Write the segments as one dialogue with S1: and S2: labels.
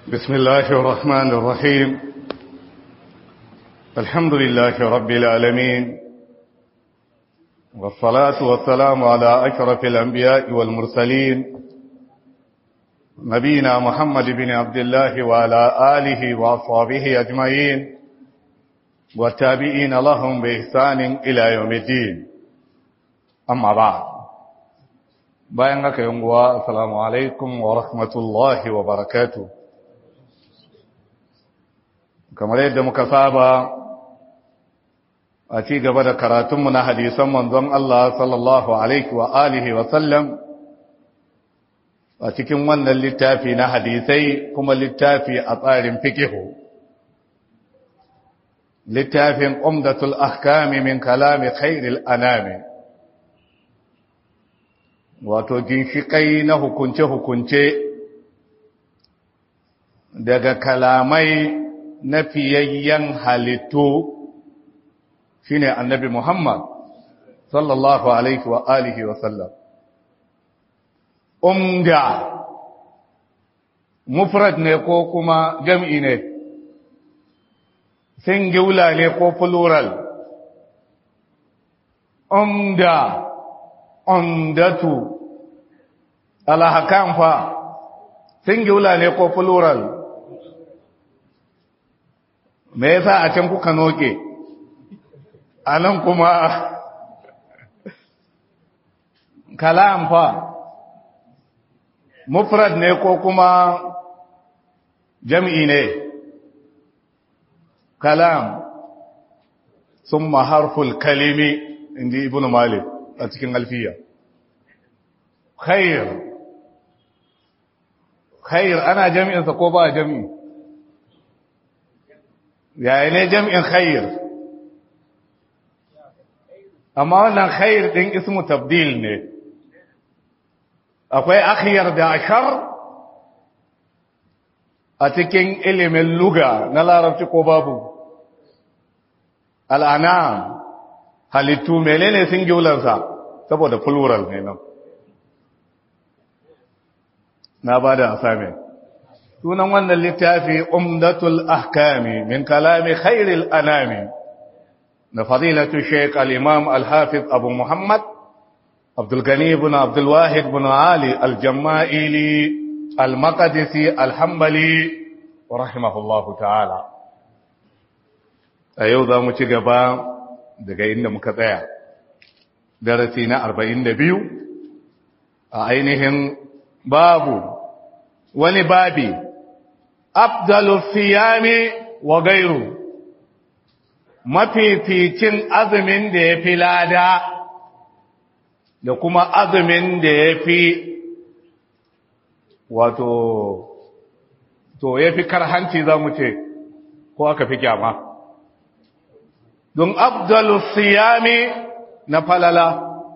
S1: بسم الله الرحمن الرحيم الحمد لله رب العالمين والصلاة والسلام على أشرف الأنبياء والمرسلين نبينا محمد بن عبد الله وعلى آله وأصحابه أجمعين والتابعين لهم بإحسان إلى يوم الدين أما بعد bayan haka yanguwa assalamu alaikum wa rahmatullahi wa barakatu kamar yadda muka saba a ci gaba da karatunmu na hadisan manzon Allah sallallahu alaihi wa alihi wa sallam a cikin wannan littafi na hadisai kuma littafi a tsarin fikihu littafin umdatul ahkami min kalami khairil anami wato ginshiƙai na hukunce-hukunce daga kalamai na fiyayyen halittu shine annabi Muhammad sallallahu alaihi wa alihi wa sallam umda mufrad ne ko kuma jam'i ne singular ne ko plural umda umdatu alhakan fa singular ne ko plural me yasa a can kuka noke anan kuma kalam fa mufrad ne ko kuma jam'i ne kalam summa harful kalimi inji ibnu malik a cikin alfiya khair khair ana jami'insa ko ba jami'i yaya ne jami'in khair amma wannan khair din ismu tabdil ne akwai akhyar da ashar a cikin ilimin luga na larabci ko babu al'anam halittu menene singularsa saboda plural ne nan na ba da asami sunan wannan littafi umdatul ahkami min kalami khairil anami na fadilatu sheik al-imam al-hafiz abu muhammad abdulgani ibn abdulwahid ibn ali al-jamma'ili al-maqdisi al-hambali rahimahullahu ta'ala a yau za mu ci gaba daga inda muka tsaya darasi na arba'in da biyu a ainihin babu wani babi abdalu siyami wa gairu mafificin azumin da ya fi lada da kuma azumin da ya fi wato to ya fi karhanci za mu ce ko aka fi kyama don abdalu siyami na falala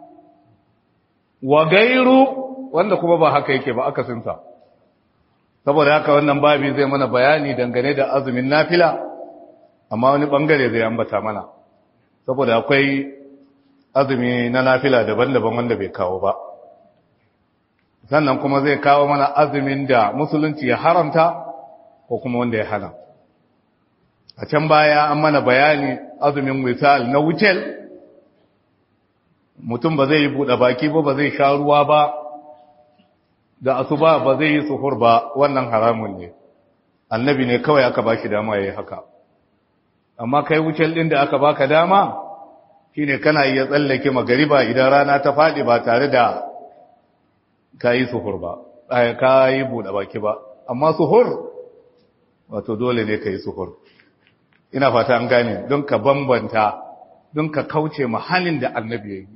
S1: wa gairu wanda kuma ba haka yake ba akasinsa saboda haka wannan babi zai mana bayani dangane da azumin nafila amma wani bangare zai ambata mana saboda akwai azumi na nafila daban-daban wanda bai kawo ba sannan kuma zai kawo mana azumin da musulunci ya haramta ko kuma wanda ya hana a can baya an mana bayani azumin wisal na wucel mutum ba zai yi buɗe baki ba ba zai sha ruwa ba da asuba ba zai yi suhur ba wannan haramun ne annabi ne kawai aka baki dama yayi haka amma kai wucel din da aka baka dama shine kana iya tsallake magariba idan rana ta fadi ba tare da kai suhur ba ai kai bude baki ba amma suhur wato dole ne kai suhur ina fata an gane don ka bambanta don ka kauce mahallin da annabi yayi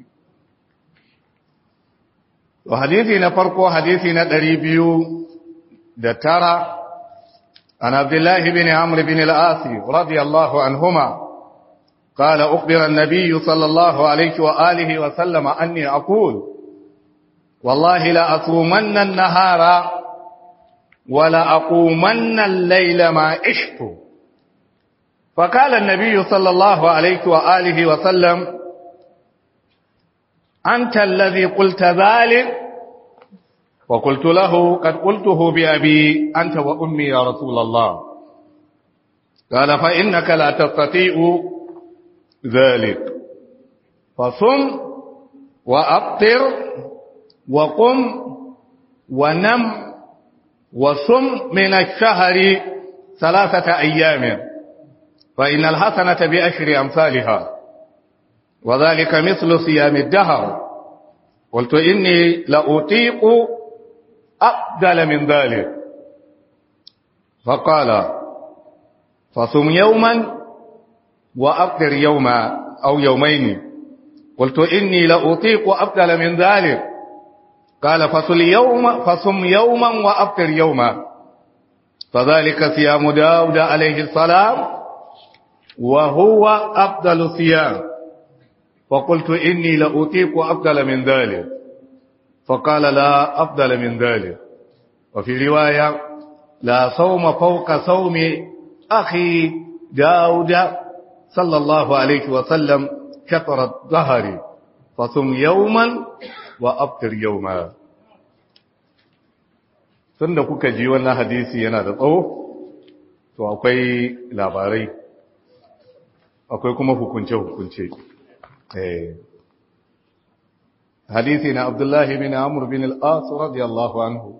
S1: وحديثي نفرق حديثي ندريبيو دتارا عن عبد الله بن عمرو بن العاص رضي الله عنهما قال أخبر النبي صلى الله عليه وآله وسلم أني أقول والله لا أصومن النهار ولا أقومن الليل ما عشت فقال النبي صلى الله عليه وآله وسلم أنت الذي قلت ذلك وقلت له قد قلته بأبي أنت وأمي يا رسول الله قال فإنك لا تستطيع ذلك فصم وأبطر وقم ونم وصم من الشهر ثلاثة أيام فإن الحسنة بأشر أمثالها وذلك مثل صيام الدهر قلت إني لأطيق أبدل من ذلك فقال فصم يوما وأفطر يوما أو يومين قلت إني لأطيق أبدل من ذلك قال فصل يوم فصم يوما وأفطر يوما فذلك صيام داود عليه السلام وهو أفضل صيام فقلت إني لأطيق أفضل من ذلك فقال لا أفضل من ذلك وفي رواية لا صوم فوق صوم أخي داود صلى الله عليه وسلم شطر الظهر فصم يوما وأفطر يوما tunda kuka ji wannan hadisi yana da tsawo to akwai labarai akwai kuma hukunce-hukunce hadisi na abdullahi bin amur bin al'as radiyallahu anhu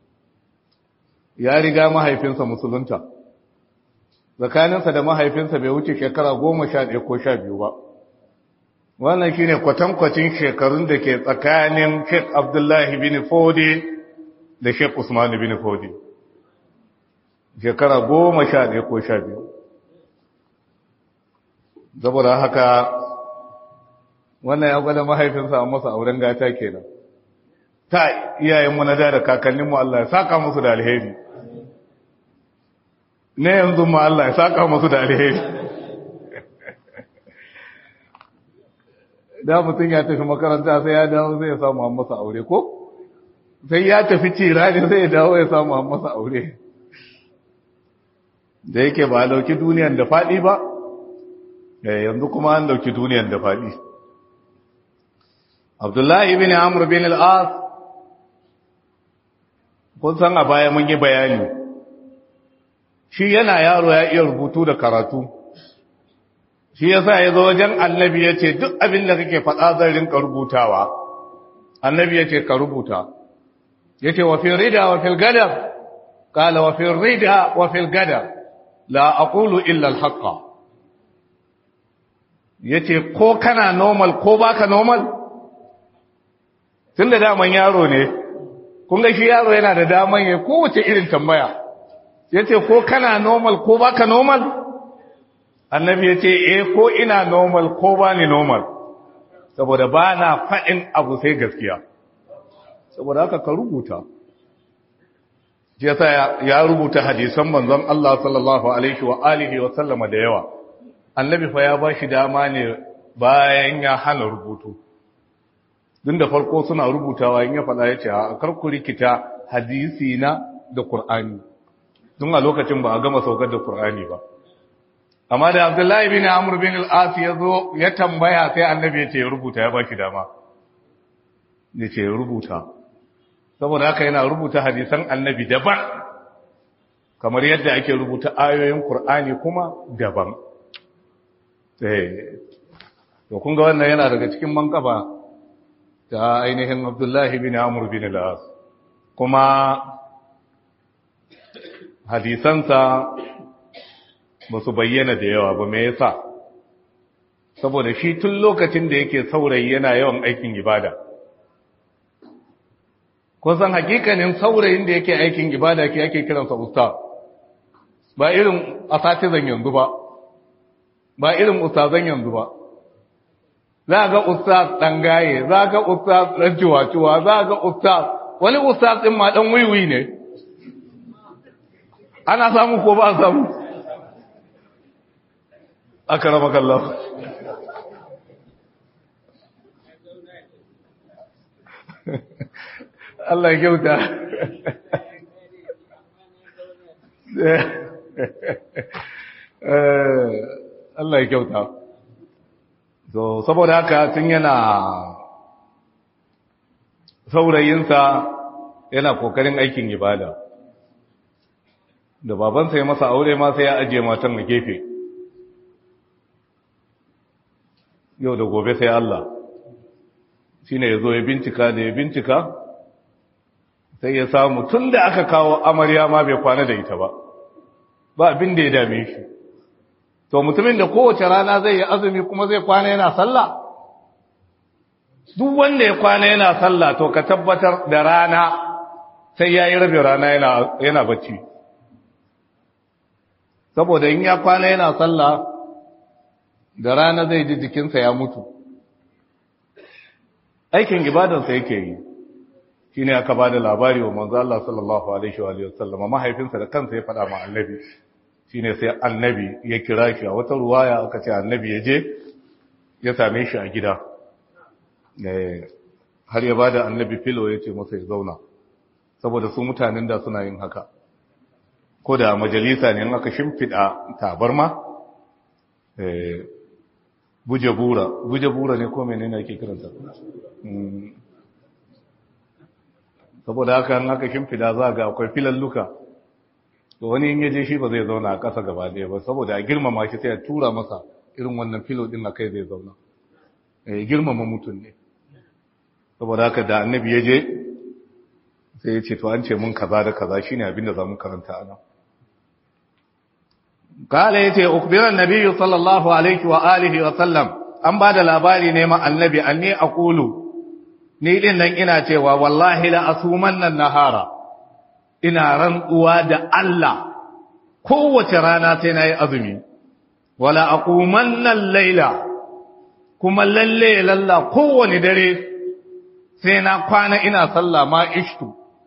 S1: ya riga mahaifinsa musulunta tsakaninsa da mahaifinsa bai wuce shekara goma sha ɗaya ko sha biyu ba wannan shi ne kwatankwacin shekarun da ke tsakanin sheik abdullahi bin fodi da sheik usman bin fodi shekara goma sha ɗaya ko sha biyu saboda haka wannan ya gwada mahaifinsa a masa auren gata kenan ta iyayenmu na da da kakanninmu Allah ya saka musu da alheri ne yanzu ma Allah ya saka musu da alheri da mutum ya tafi makaranta sai ya dawo sai ya samu an masa aure ko sai ya tafi cirani sai ya dawo ya samu an masa aure da yake ba dauki duniyan da faɗi ba yanzu kuma an dauki duniyan da faɗi abdullahi bin amur bin al'as kun san a baya mun yi bayani shi yana yaro ya iya rubutu da karatu shi ya sa ya zo wajen annabi ya ce duk abin da kake faɗa zan rinka rubutawa annabi ya ce ka rubuta ya ce wa fil rida wa fil gadar kala wa fil rida wa fil gadar la aqulu illa al haqqa yace ko kana normal ko baka normal tunda daman yaro ne kun ga shi yaro yana da daman ya kowace irin tambaya yace ko kana normal ko baka normal annabi yace eh ko ina normal ko bani normal saboda bana faɗin abu sai gaskiya saboda haka ka rubuta shi yasa ya rubuta hadisan manzon Allah sallallahu alaihi wa alihi wa sallama da yawa annabi fa ya bashi dama ne bayan ya hana rubutu din da farko suna rubutawa in ya faɗa ya ce a karku rikita hadisi na da Qur'ani tun a lokacin ba a gama saukar da Qur'ani ba amma da Abdullahi bin Amr bin al-As ya zo ya tambaya sai annabi ya ce ya rubuta ya bashi dama ya ce ya rubuta saboda haka yana rubuta hadisan annabi daban kamar yadda ake rubuta ayoyin Qur'ani kuma daban eh to kun ga wannan yana daga cikin mankaba ta ainihin Abdullahi bin Amr bin al-As kuma hadisansa ba su bayyana da yawa ba me yasa saboda shi tun lokacin da yake saurayi yana yawan aikin ibada kun san hakikanin saurayin da yake aikin ibada ke ake kiransa ustaz ba irin asatizan yanzu ba ba irin ustazan yanzu ba za ga ustaz dan gaye za ga ustaz dan ciwaciwa za ga ustaz wani ustaz din ma dan wiwi ne ana samu ko ba samu akramaka Allah Allah ya kyauta Allah ya kyauta so saboda haka tun yana saurayinsa yana kokarin aikin ibada da babansa ya masa aure ma sai ya ajiye matan a gefe yau da gobe sai Allah shi ne ya zo ya bincika da ya bincika sai ya samu tun da aka kawo amarya ma bai kwana da ita ba ba abin da ya dame shi to mutumin da kowace rana zai yi azumi kuma zai kwana yana sallah duk wanda ya kwana yana sallah to ka tabbatar da rana sai ya yi rabin rana yana bacci saboda in ya kwana yana sallah da rana zai ji jikinsa ya mutu aikin ibadansa yake yi shi ne aka ba da labari wa manzo Allah sallallahu alaihi wa sallam mahaifinsa da kansa ya faɗa ma annabi shi ne sai annabi ya kira shi a wata ruwaya aka ce annabi ya je ya same shi a gida har ya ba da annabi filo ya ce masa ya zauna saboda su mutanen da suna yin haka ko da majalisa ne aka shimfiɗa tabarma buje bura buje bura ne ko menene ake kiranta saboda haka an aka shimfiɗa za ga akwai filalluka to wani in yaje shi ba zai zauna a ƙasa gaba ɗaya ba saboda a girmama shi sai a tura masa irin wannan filo ɗin a kai zai zauna girmama mutum ne saboda haka da annabi ya je sai ya ce to an ce mun kaza da kaza shine abin da za mu karanta ana kala yace ukbiran nabiyyu sallallahu alaihi wa alihi wa sallam an bada labari ne ma annabi anni aqulu ni din nan ina cewa wallahi la asumanna nahara ina rantsuwa da Allah kowace rana sai nayi azumi wala aqumanna al-laila kuma lalle lalla kowane dare sai na kwana ina sallah ma ishtu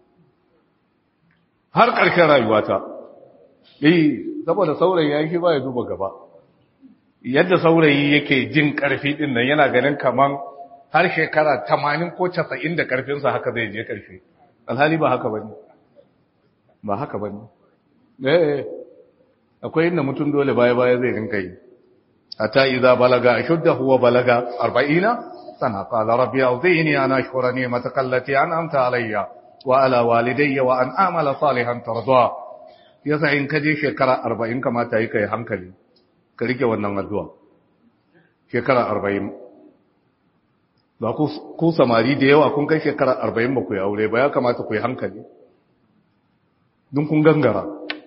S1: har ƙarshen rayuwata eh saboda saurayi ya shi ba ya duba gaba yadda saurayi yake jin ƙarfi din nan yana ganin kaman har shekara 80 ko 90 da ƙarfinsa haka zai je ƙarfi alhali ba haka bane ba haka bane eh akwai inda mutum dole baya baya zai rinka yi hatta idza balaga ashuddahu wa balaga 40 sana qala rabbi awzini an ashkura ni'mataka allati an'amta alayya wa ala walidayya wa an amala salihan tarda yasa in kaje shekara 40 kamata yi kai hankali ka rike wannan addu'a shekara 40 ba ku ku samari da yawa kun kai shekara 40 ba ku yi aure ba ya kamata ku yi hankali dun kun gangara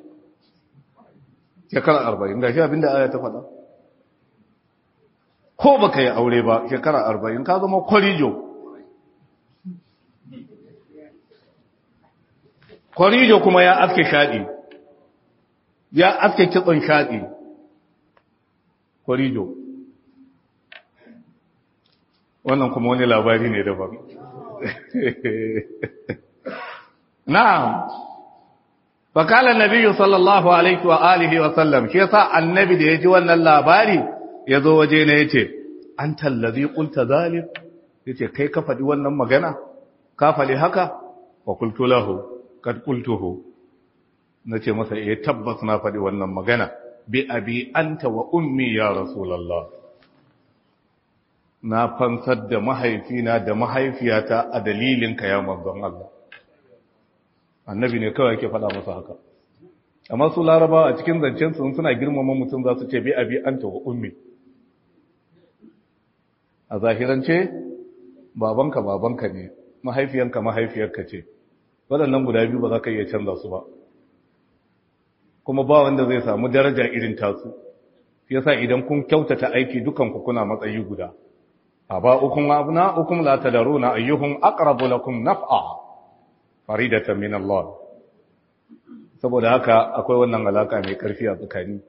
S1: shekara 40 gashi abinda aya ta faɗa ko baka yi aure ba shekara 40 ka zama kwarijo kwarijo kuma ya aske shaɗi ya aske kitson shaɗi kwarijo wannan kuma wani labari ne daban na'am fakalan nabiyyu sallallahu alaihi wa alihi wa sallam shi yasa annabi da yaji wannan labari yazo waje ne yace anta allazi qulta zalik yace kai ka faɗi wannan magana ka faɗi haka wa qultu lahu kad qultuhu nace masa eh tabbas na faɗi wannan magana bi abi anta wa ummi ya rasulullah na fansar da mahaifina da mahaifiyata a dalilin ka ya manzon Allah annabi ne kawai yake faɗa masa haka amma su larabawa a cikin zancen su suna girmama mutum za su ce bi abi anta wa ummi a zahirance babanka babanka ne mahaifiyanka mahaifiyarka ce waɗannan guda biyu ba za ka iya canza su ba kuma ba wanda zai samu daraja irin tasu yasa idan kun kyautata aiki dukanku kuna matsayi guda aba'ukum wa abna'ukum la tadruna ayyuhum aqrabu lakum naf'a faridatan min Allah saboda haka akwai wannan alaka mai karfi a tsakani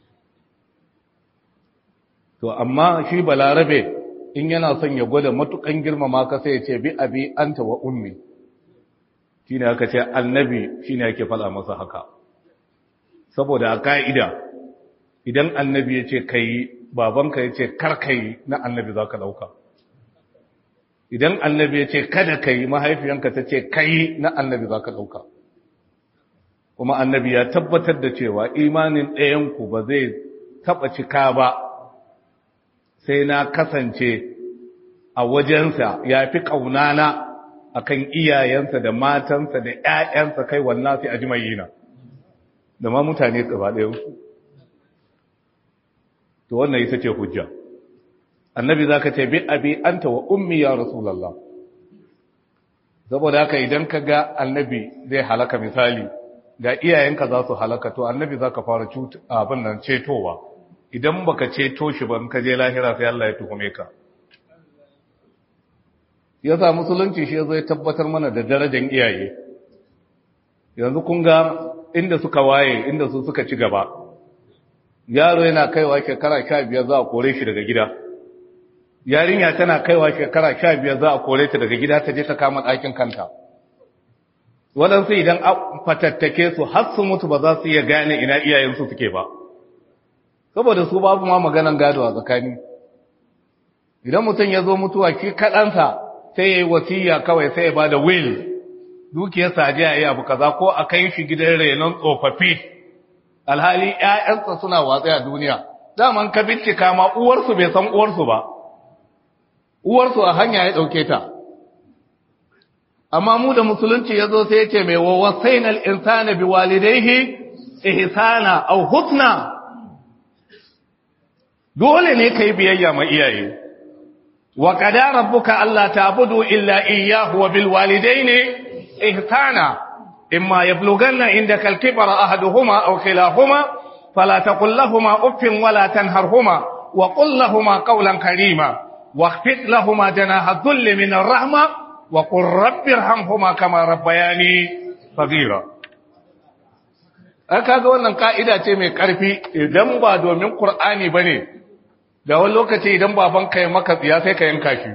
S1: to amma shi balarabe in yana son ya gwada matukan girmama ka sai ya ce bi abi anta wa ummi shine aka ce annabi shine yake fada masa haka saboda a ka'ida idan annabi ya ce kai babanka ya ce kar kai na annabi za ka ɗauka idan annabi ya ce kada kai mahaifiyanka ta ce kai na annabi za ka ɗauka kuma annabi ya tabbatar da cewa imanin ɗayanku ba zai taɓa cika ba sai na kasance a wajensa ya fi ƙaunana akan iyayensa da matansa da ƴaƴansa kai wannan sai ajma'ina da ma mutane gaba ɗayan su to wannan ita ce hujja annabi zaka ce bi abi anta wa ummi ya rasulullah saboda haka idan ka ga annabi zai halaka misali ga iyayenka za su halaka to annabi za ka fara abin nan cetowa idan baka ceto shi ban ka je lahira sai Allah ya tuhume ka ya sa musulunci shi zai tabbatar mana da darajar iyaye yanzu kun ga inda suka waye inda su suka ci gaba yaro yana kaiwa shekara sha biyar za a kore shi daga gida yarinya tana kaiwa shekara sha biyar za a kore ta daga gida ta je ta kama ɗakin kanta waɗansu idan a fatattake su har su mutu ba za su iya gane ina iyayensu suke ba saboda su babu ma maganan gado a tsakani idan mutum ya zo mutuwa shi kaɗansa sai ya yi wasiya kawai sai ya ba da will dukiyarsa a jiya yi abu kaza ko a kai shi gidan renon tsofaffi alhali ‘ya'yansa suna watsa a duniya daman ka bincika ma uwarsu bai san uwarsu ba uwarsu a hanya ya ɗauke ta amma mu da musulunci ya zo sai ya ce mai wawasainal insana bi walidaihi ihsana aw husna dole ne kai biyayya ma iyaye wa qada rabbuka alla ta'budu illa iyyahu wa bil walidaini ihsana imma yablughanna indaka al-kibara ahaduhuma aw kilahuma fala taqul lahumā uffin wa la tanharhumā wa qul lahumā qawlan karīmā واخفض لهما جناح الذل من الرحمة وقل رب ارحمهما كما ربياني صغيرا aka ga wannan ka'ida ce mai ƙarfi idan ba domin Qur'ani bane da wani lokaci idan baban ka yi maka tsiya sai ka yanka shi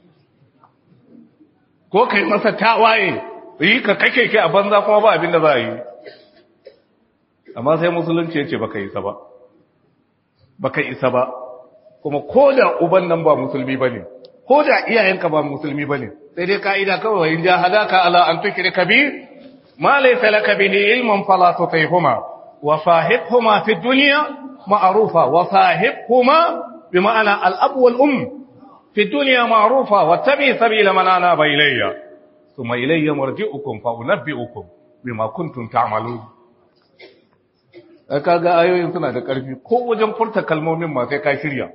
S1: ko kai masa tawaye yi ka kake ki a banza kuma ba abin da za a yi amma sai musulunci ya ce baka isa ba baka isa ba kuma ko da uban nan ba musulmi bane ko da iyayenka ba musulmi bane sai dai kaida kawai in ja hadaka ala an tukrika bi ma laysa laka bihi ilmun fala tutihuma wa sahibhuma fi dunya ma'rufa wa sahibhuma bima'ana al-ab wal um fi dunya ma'rufa wattabi sabila man anaba ilayya thumma ilayya marji'ukum fa unabbi'ukum bima kuntum ta'malun kaga ayoyin suna da ƙarfi ko wajen furta kalmomin ma sai ka shirya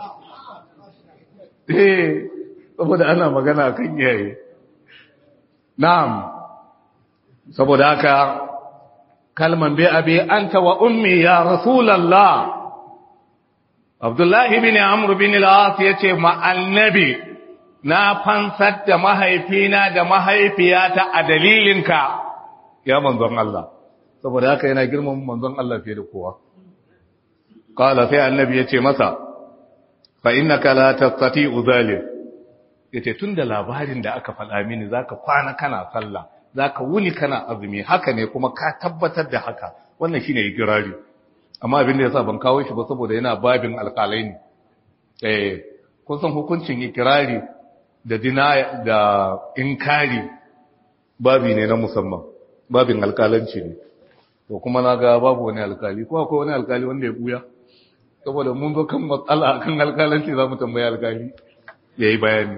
S1: eh saboda ana magana kan iyaye na'am saboda haka kalman bi abi anta wa ummi ya rasulullah Abdullah ibn Amr bin al-As yace ma annabi na fansar da mahaifina da mahaifiyata a dalilinka ya manzon Allah saboda haka yana girman manzon Allah fiye da kowa qala sai annabi yace masa fa innaka la tastati'u zalim yace tunda labarin da aka faɗa mini zaka kwana kana sallah zaka wuni kana azumi haka ne kuma ka tabbatar da haka wannan shine ikirari amma abin da yasa ban kawo shi ba saboda yana babin alƙalai ne eh kun san hukuncin ikirari da dina da inkari babi ne na musamman babin alƙalanci ne to kuma na ga babu wani alƙali ko akwai wani alƙali wanda ya buya saboda mun zo kan matsala kan alƙalanci za mu tambaya alƙali ya yi bayani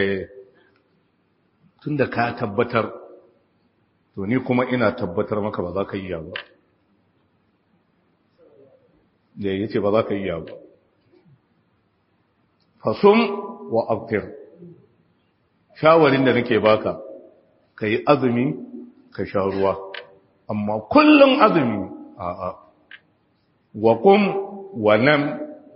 S1: tun da ka tabbatar to ni kuma ina tabbatar maka ba za ka yi ba da ya ce ba za ka yi ba fasum wa aftir shawarin da nake baka ka yi azumi ka sha ruwa amma kullum azumi a'a wa kum wa nam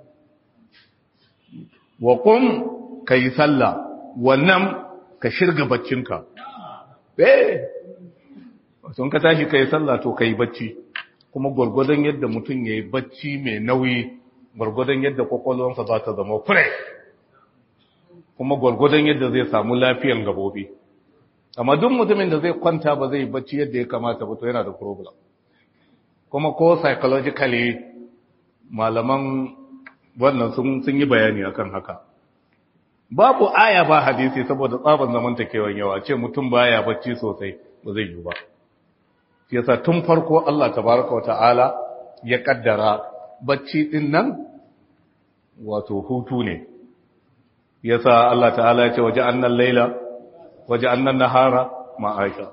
S1: wa kum ka yi sallah wa nam ka shirga baccinka eh sun ka tashi ka yi sallah to ka yi bacci kuma gwargwadon yadda mutum ya yi bacci mai nauyi gwargwadon yadda kwakwalwansa za ta zama fresh kuma gwargwadon yadda zai samu lafiyan gabobi amma duk mutumin da zai kwanta ba zai bacci yadda ya kamata ba to yana da problem kuma ko psychologically malaman wannan sun sun yi bayani akan haka babu aya ba hadisi saboda tsaban zamantakewan yawa ce mutum baya bacci sosai ba zai yi ba yasa tun farko Allah tabaraka wa ta'ala ya kaddara bacci din nan wato hutu ne yasa Allah ta'ala ya ce waje annal laila waje annan nahara ma'aisha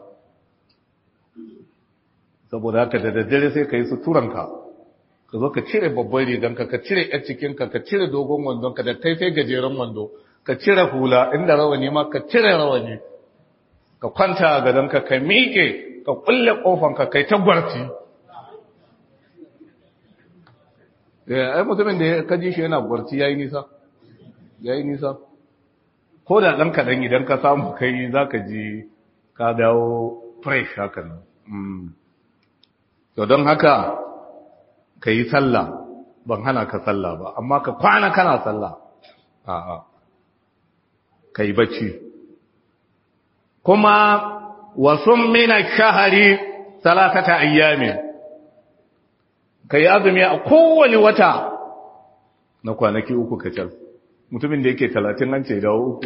S1: saboda haka da daddare sai ka yi suturanka ka zo ka cire babban riganka ka cire yar cikinka ka cire dogon wandonka da kai sai gajeren wando ka cire hula inda rawani ma ka cire rawani ka kwanta a gadonka ka miƙe ka kulle ƙofanka kai ta gwarti ai mutumin da ka ji shi yana gwarti ya yi nisa ya yi nisa ko da ɗan kaɗan idan ka samu kai za ka ji ka dawo fresh haka nan to don haka ka yi sallah ban hana ka sallah ba amma ka kwana kana sallah a'a ka yi bacci kuma wasu mina shahari talatata ayyamin ka yi azumi a kowane wata na kwanaki uku kacal mutumin da yake talatin an ce dawo uku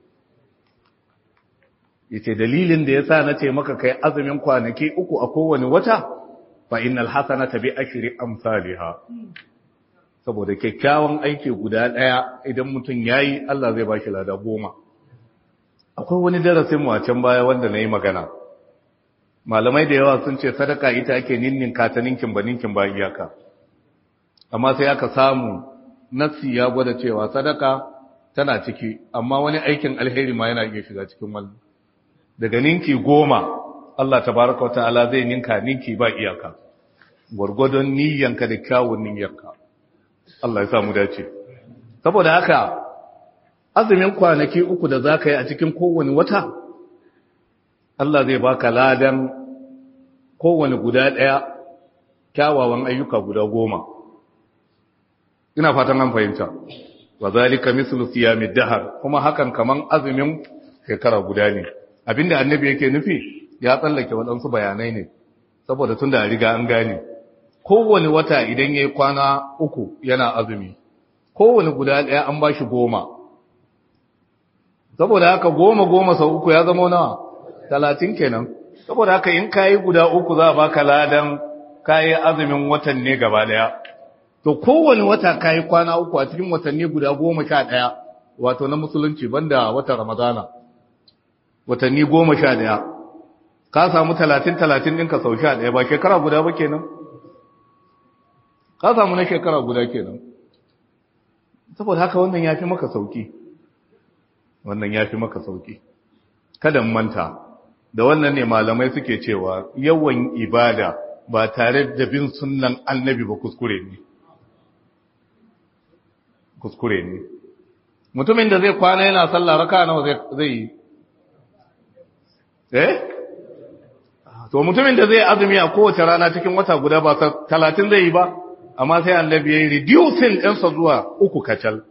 S1: yace dalilin da ya sa na ce maka kai azumin kwanaki uku a kowane wata fa innal hasanata bi ashri amsalha saboda kyakkyawan aiki guda daya idan mutum yayi Allah zai bashi lada goma akwai wani darasin mu a can baya wanda nayi magana malamai da yawa sun ce sadaka ita ake ninnin kataninkin baninkin ba iyaka amma sai aka samu nassi ya gwada cewa sadaka tana ciki amma wani aikin alheri ma yana iya shiga cikin wannan daga ninki goma Allah tabaraka wata'ala zai ninka ninki ba iyaka gwargwadon niyyanka da kyawun niyyarka Allah ya samu dace saboda haka azumin kwanaki uku da zaka yi a cikin kowane wata Allah zai baka ladan kowane guda ɗaya kyawawan ayyuka guda goma ina fatan an fahimta wa zalika mislu siyamid dahar kuma hakan kaman azumin shekara guda ne abinda annabi yake nufi ya tsallake waɗansu bayanai ne saboda tun da riga an gane kowane wata idan ya yi kwana uku yana azumi kowane guda ɗaya an ba shi goma saboda haka goma goma sau uku ya zama nawa talatin kenan saboda haka in ka yi guda uku za a baka ladan ka yi azumin watan ne gaba ɗaya to kowane wata ka yi kwana uku a cikin watanni guda goma sha ɗaya wato na musulunci banda watan ramadana watanni goma sha ɗaya ka samu talatin talatin ɗinka sau sha ɗaya ba shekara guda ba kenan ka samu na shekara guda kenan saboda haka wannan ya fi maka sauki wannan ya fi maka sauki kada manta da wannan ne malamai suke cewa yawan ibada ba tare da bin sunnan annabi ba kuskure ne kuskure ne mutumin da zai kwana yana sallah raka nawa zai yi eh to mutumin da zai azumi a kowace rana cikin wata guda ba talatin zai yi ba amma sai annabi ya yi reducing ɗinsa zuwa uku kacal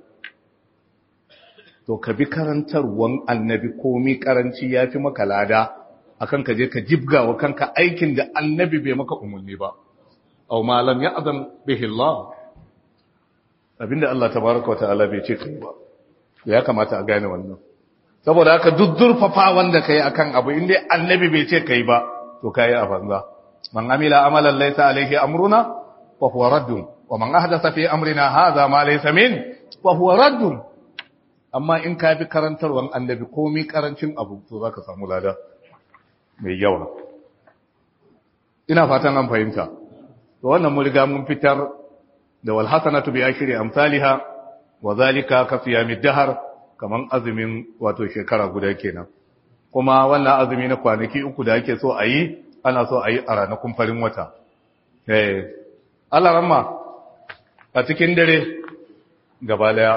S1: to ka bi karantarwan annabi komi karanci ya fi maka lada akan ka je ka jibga wa kanka aikin da annabi bai maka umarni ba au malam ya azam bihi Allah abinda Allah tabaraka wa ta'ala bai ce kai ba ya kamata a gane wannan saboda haka duk zurfafa wanda kai akan abu inda annabi bai ce kai ba to kai a banza man amila amalan laysa alayhi amruna fa huwa raddun wa man ahdatha fi amrina hadha ma laysa min fa huwa raddun amma in ka bi karantarwan annabi komai karancin abu to zaka samu lada mai yawa ina fatan an fahimta to wannan mun riga mun fitar da wal hasanatu bi ashri amsalha wa zalika ka siyamid dahr kaman azumin wato shekara guda kenan kuma wannan azumi na kwanaki uku da ake so a yi ana so a yi a ranakun farin wata eh Allah ramma a cikin dare gaba daya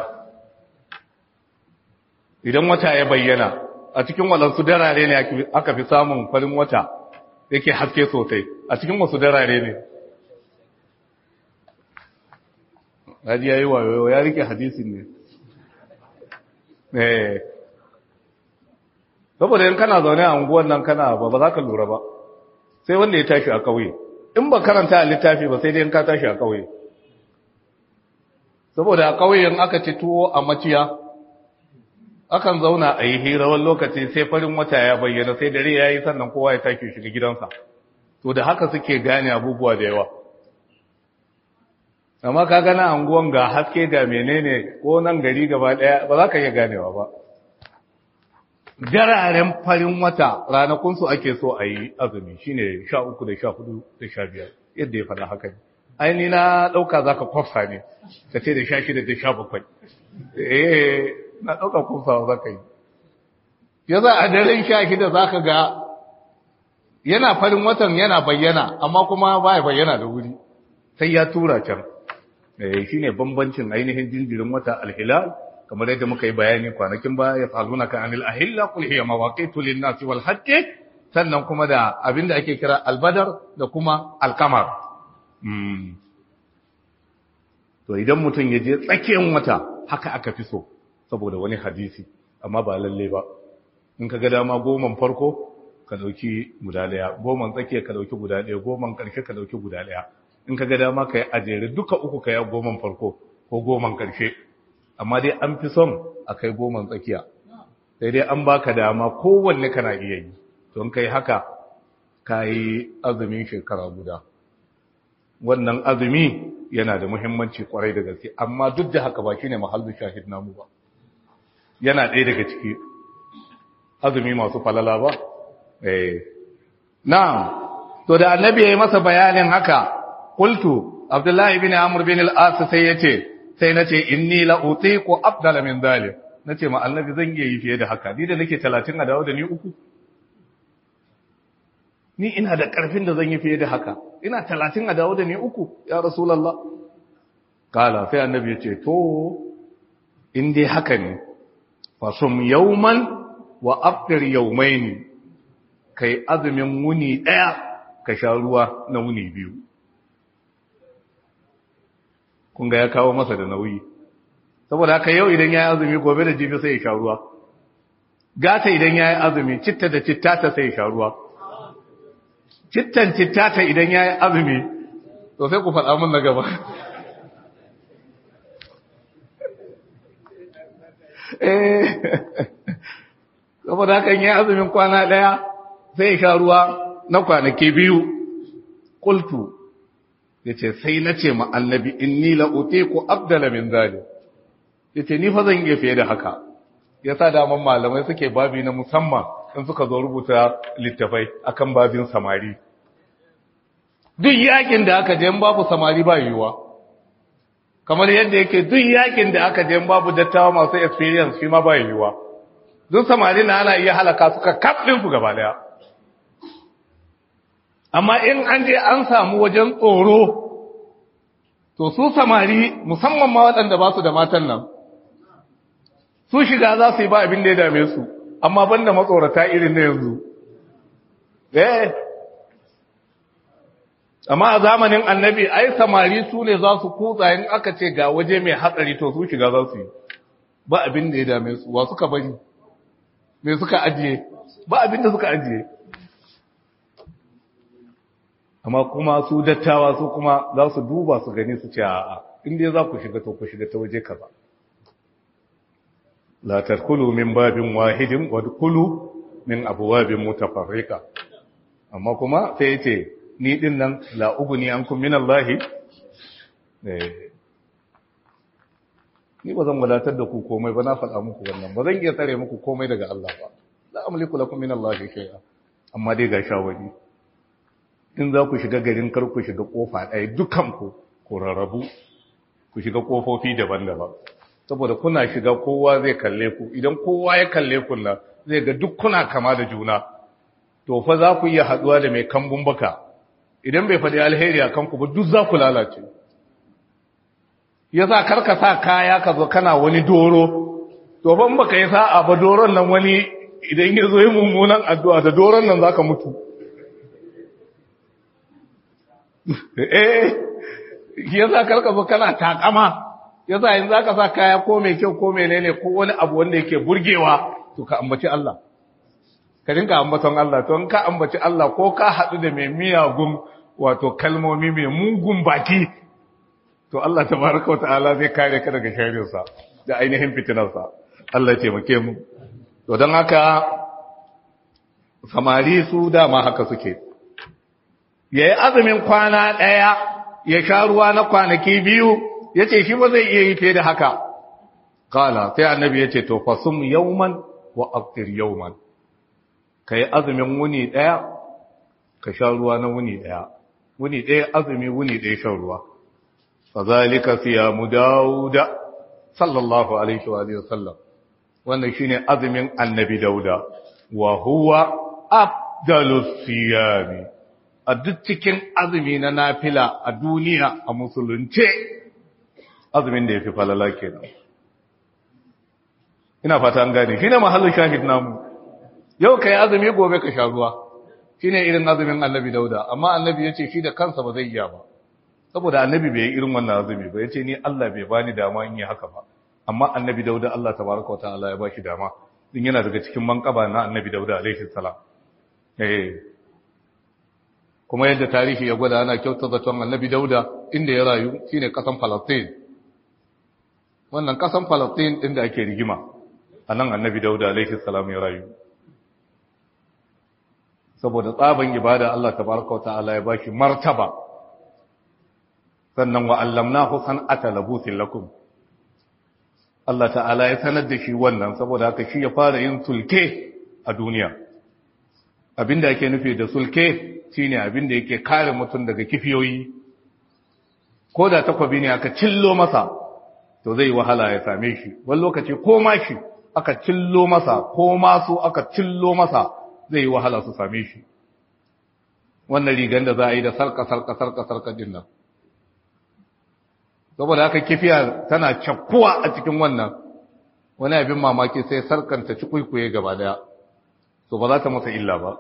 S1: idan wata ya bayyana a cikin walansu darare ne aka fi samun farin wata yake haske sosai a cikin wasu darare ne Hadi ya yi wayo ya rike hadisin ne eh saboda in kana zaune a unguwan nan kana ba ba za ka lura ba sai wanda ya tashi a kauye in ba karanta a littafi ba sai dai in ka tashi a kauye saboda a kauye in aka ci tuwo a maciya akan zauna a yi hira wani lokaci sai farin wata ya bayyana sai dare ya yi sannan kowa ya tashi shiga gidansa to da haka suke gane abubuwa da yawa amma ka gana anguwan ga haske ga menene ko nan gari gaba daya ba za ka iya ganewa ba dararen farin wata ranakunsu ake so a yi azumi shine sha uku da sha hudu da sha biyar yadda ya faɗa haka ne aini na ɗauka za ka kwafsa ne ka ce da sha shida da sha bakwai eh na ɗauka kwafsa za ka yi ya za a daren sha shida za ka ga yana farin watan yana bayyana amma kuma ba ya bayyana da wuri sai ya tura can shi ne bambancin ainihin jinjirin wata alhilal kamar yadda muka yi bayani kwanakin ba ya faru na kan anil ahilla kul hiya mawaqitu lin nasi wal hajj sannan kuma da abinda ake kira albadar da kuma alkamar to idan mutum ya je tsakiyar wata haka aka fi so saboda wani hadisi amma ba lalle ba in ka ga dama goman farko ka dauki guda daya goman tsakiya ka dauki guda daya goman karshe ka dauki guda daya in ka ga dama ka yi ajere duka uku ka yi goman farko ko goman karshe amma dai an fi son a kai goman tsakiya sai dai an baka dama kowanne kana iya yi don kai haka ka yi azumin shekara guda wannan azumi yana da muhimmanci kwarai da gaske amma duk da haka ba shi ne mahallin shahid namu ba yana ɗaya daga ciki azumi masu falala ba eh na'am to da annabi ya yi masa bayanin haka qultu abdullahi ibn amr bin al-as sai yace sai nace inni la utiqu afdala min zalim nace ma annabi zan iya yi fiye da haka ni da nake 30 a dawo da ni uku ni ina da karfin da zan yi fiye da haka ina 30 a dawo da ni uku ya rasulullah kala sai annabi yace to in dai haka ne fasum yawman wa aftir yawmaini kai azumin wuni daya ka sha ruwa na wuni biyu kun ga ya kawo masa da nauyi saboda haka yau idan ya yi azumi gobe da jibi sai ya sha ruwa gata idan ya yi azumi citta da cittata sai ya sha ruwa cittan cittata idan ya yi azumi to sai ku faɗa mun na gaba saboda haka ya yi azumin kwana ɗaya sai ya sha ruwa na kwanaki biyu kultu ya ce sai na ce ma'annabi inni la'ute ku abdala min zali ya ce ni fa zan iya fiye da haka ya sa daman malamai suke babi na musamman in suka zo rubuta littafai akan babin samari duk yakin da aka je babu samari ba yiwuwa kamar yadda yake duk yakin da aka je babu dattawa masu experience shi ma ba yiwuwa duk samari na ana iya halaka suka kafin su gaba daya amma in an je an samu wajen tsoro to su samari musamman ma waɗanda ba su da matan nan su shiga za su yi ba abin da ya dame su amma banda matsorata irin na yanzu eh amma a zamanin annabi ai samari su ne za su kutsa in aka ce ga waje mai hatsari to su shiga za su yi ba abin da ya dame su wa suka bari me suka ajiye ba abin da suka ajiye amma kuma su dattawa su kuma za su duba su gani su ce a'a inda za ku shiga to ku shiga ta waje kaza la tadkhulu min babin wahidin wa dkhulu min abwabin mutafarriqa amma kuma sai yace ni din nan la uguni ankum min Allah eh ni ba zan wadatar da ku komai ba na faɗa muku wannan ba zan iya tsare muku komai daga Allah ba la amliku lakum min Allah shay'a amma dai ga shawari in za ku shiga garin kar ku shiga kofa ɗaya dukanku ku rarrabu ku shiga kofofi daban-daban saboda kuna shiga kowa zai kalle ku idan kowa ya kalle ku na zai ga duk kuna kama da juna to fa za ku iya haɗuwa da mai kambun baka idan bai faɗi alheri a kanku ba duk za ku lalace ya sa karka sa kaya ka zo kana wani doro to ban baka yi sa'a ba doron nan wani idan ya zo yi mummunan addu'a da doron nan za ka mutu eh yasa karka zo kana takama yasa yanzu zaka sa kaya ko mai kyau ko menene ko wani abu wanda yake burgewa to ka ambaci Allah ka dinka ambaton Allah to in ka ambaci Allah ko ka hadu da mai miyagun wato kalmomi mai mugun baki to Allah tabaraka wa ta'ala zai kare ka daga sharrin sa da ainihin fitinar sa Allah ya taimake mu to dan haka samari su dama haka suke ya yi azumin kwana ɗaya ya sha ruwa na kwanaki biyu ya ce shi ba zai iya yi fiye da haka kala sai annabi ya ce to fasum yauman wa aftir yawman kai azumin wuni daya ka sha ruwa na wuni daya wuni daya azumi wuni daya shan ruwa fazalika siyamu dauda sallallahu alaihi wa alihi wasallam wannan shine azumin annabi dauda wa huwa afdalus siyami a duk cikin azumi na nafila a duniya a musulunce azumin da yafi falala kenan ina fata an gane shine mahallin shahid namu yau kai azumi gobe ka sha ruwa shine irin azumin annabi dauda amma annabi yace shi da kansa ba zai iya ba saboda annabi bai yi irin wannan azumi ba yace ni Allah bai bani dama in yi haka ba amma annabi dauda Allah tabaraka wa ta'ala ya bashi dama din yana daga cikin manqaba na annabi dauda alaihi salam eh kuma yadda tarihi ya gwada ana kyauta zaton annabi dauda inda ya rayu shine kasan Palestine wannan kasan Palestine din da ake rigima anan annabi dauda alaihi salam ya rayu saboda tsaban ibada Allah tabaraka wa ta'ala ya bashi martaba sannan wa allamnahu san'ata labusin lakum Allah ta'ala ya sanar da shi wannan saboda haka shi ya fara yin sulke a duniya abinda yake nufi da sulke shine abinda yake kare mutum daga kifiyoyi ko da takwabi ne aka cillo masa to zai wahala ya same shi wani lokaci ko mashi aka cillo masa ko masu aka cillo masa zai yi wahala su same shi wannan rigan da za a yi da sarka sarka sarka sarka din nan saboda haka kifiya tana cakkuwa a cikin wannan wani abin mamaki sai sarkanta ci kwaikwaye gaba daya so ba za ta masa illa ba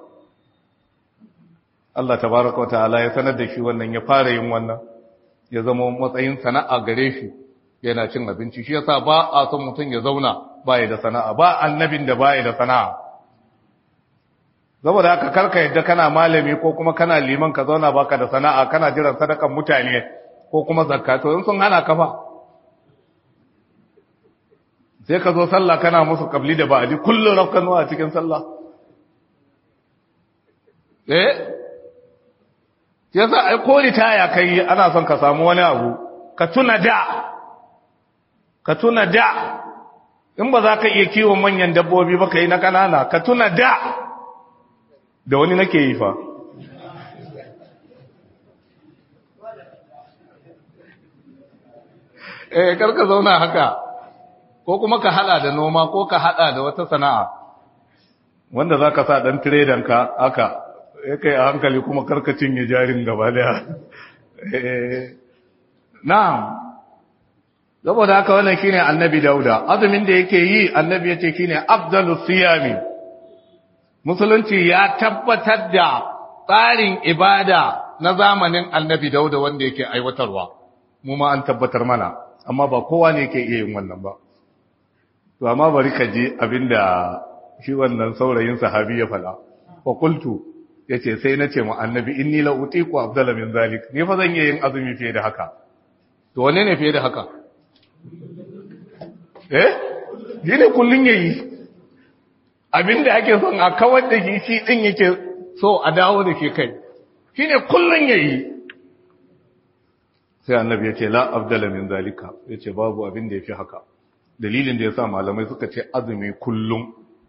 S1: Allah tabaraka wa ta'ala ya sanar da shi wannan ya fara yin wannan ya zama matsayin sana'a gare shi yana cin abinci shi yasa ba a son mutum ya zauna baya da sana'a ba annabin da baya da sana'a saboda haka karka yadda kana malami ko kuma kana liman ka zauna baka da sana'a kana jiran sadakan mutane ko kuma zakka to in sun hana ka fa sai ka zo sallah kana musu kabli da ba'adi kullun rafkanuwa a cikin sallah eh yasa ai ko litaya kai ana son ka samu wani abu ka tuna da ka tuna da in ba za ka iya kiwon manyan dabbobi ba ka yi na kanana ka tuna da da wani nake yi fa eh karka zauna haka ko kuma ka hada da noma ko ka hada da wata sana'a wanda za ka sa ɗan tiredanka haka ya kai a hankali kuma karkacin ya jarin gaba daya na'am saboda haka wannan shine annabi dauda azumin da yake yi annabi yace shine afdalus siyami musulunci ya tabbatar da tsarin ibada na zamanin annabi dauda wanda yake aiwatarwa mu ma an tabbatar mana amma ba kowa ne yake iya yin wannan ba to amma bari ka ji abinda shi wannan saurayin sahabi ya fada fa qultu yace sai nace mu annabi inni la utiqu afdala min zalik ni fa zan iya yin azumi fiye da haka to wane ne fiye da haka eh yine kullun yayi abinda ake son a kawar da shi shi din yake so a dawo da shi kai shine kullun yayi sai annabi yace la afdala min zalika yace babu abin da yafi haka dalilin da yasa malamai suka ce azumi kullum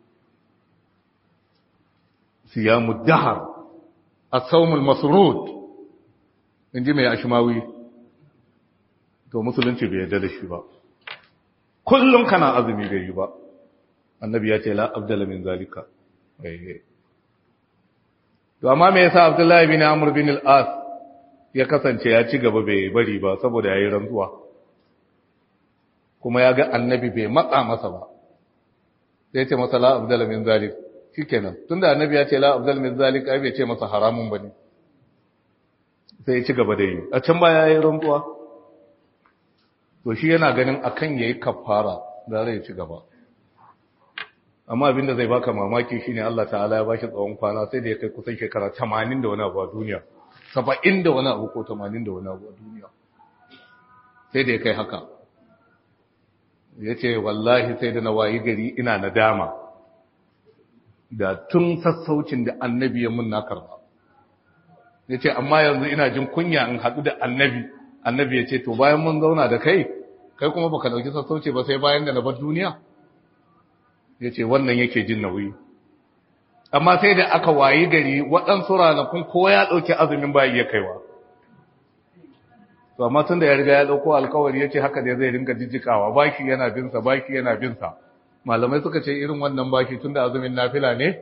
S1: siyamu dahar as-sawmul masrud inji mai ashmawi to musulunci bai yarda da shi ba kullum kana azumi bai yi ba annabi ya ce la abdala min zalika to amma me yasa abdullahi bin amr bin al-as ya kasance ya ci gaba bai bari ba saboda yayi rantsuwa kuma ya ga annabi bai matsa masa ba sai ya ce masa la abdala min zalik shikenan tunda annabi ya ce la abdala min zalik ai bai ce masa haramun bane sai ya ci gaba da yi a can baya yayi rantsuwa to shi yana ganin akan yayi kafara da zai ci gaba amma abinda zai baka mamaki shine Allah ta'ala ya bashi tsawon kwana sai da ya kai kusan shekara 80 da wani abu a duniya 70 da wani abu ko 80 da wani abu a duniya sai da ya kai haka yace wallahi sai da na wayi gari ina nadama da tun sassaucin da annabi ya mun na karba yace amma yanzu ina jin kunya in haɗu da annabi annabi ya ce to bayan mun zauna da kai kai kuma baka dauki sassauci ba sai bayan da na bar duniya ya ce wannan yake jin nauyi amma sai da aka wayi gari waɗansu ranakun ko ya ɗauki azumin ba iya kaiwa to amma tun da ya riga ya ɗauko alkawari ya ce haka da zai ringa jijjikawa baki yana binsa baki yana binsa malamai suka ce irin wannan baki tun da azumin nafila ne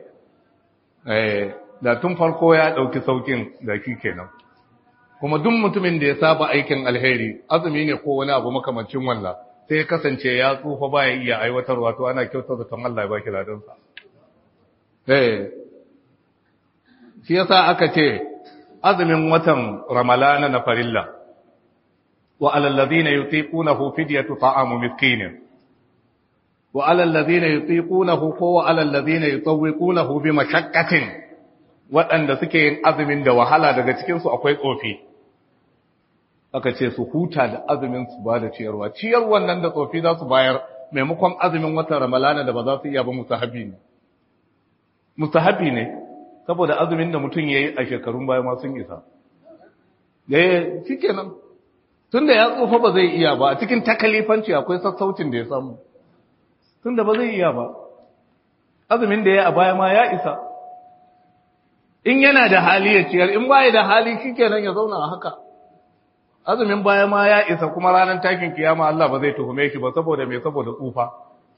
S1: da tun farko ya ɗauki saukin da shi kenan kuma duk mutumin da ya saba aikin alheri azumi ne ko wani abu makamancin wannan sai ya kasance ya tsufa baya iya aiwatarwa to ana kyautar da tan Allah ya baki ladansa eh shi yasa aka ce azumin watan ramalana na farilla wa alal ladina yutiqunahu fidyatu ta'amu miskin wa alal ladina yutiqunahu ko wa alal ladina yutawwiqunahu bi mashaqqatin waɗanda suke yin azumin da wahala daga cikin su akwai tsofi aka ce su huta da azumin su ba da ciyarwa ciyarwan nan da tsofi za su bayar maimakon azumin watan ramalana da ba za su iya ba musahabi ne mustahabi ne saboda azumin da mutum ya yi a shekarun baya ma sun isa da ya fi kenan tun da ya tsufa ba zai iya ba a cikin takalifanci akwai sassaucin da ya samu tun da ba zai iya ba azumin da ya a baya ma ya isa in yana da hali ya ciyar in baya da hali shi kenan ya zauna a haka azumin baya ma ya isa kuma ranar takin kiyama Allah ba zai tuhume shi ba saboda mai saboda tsufa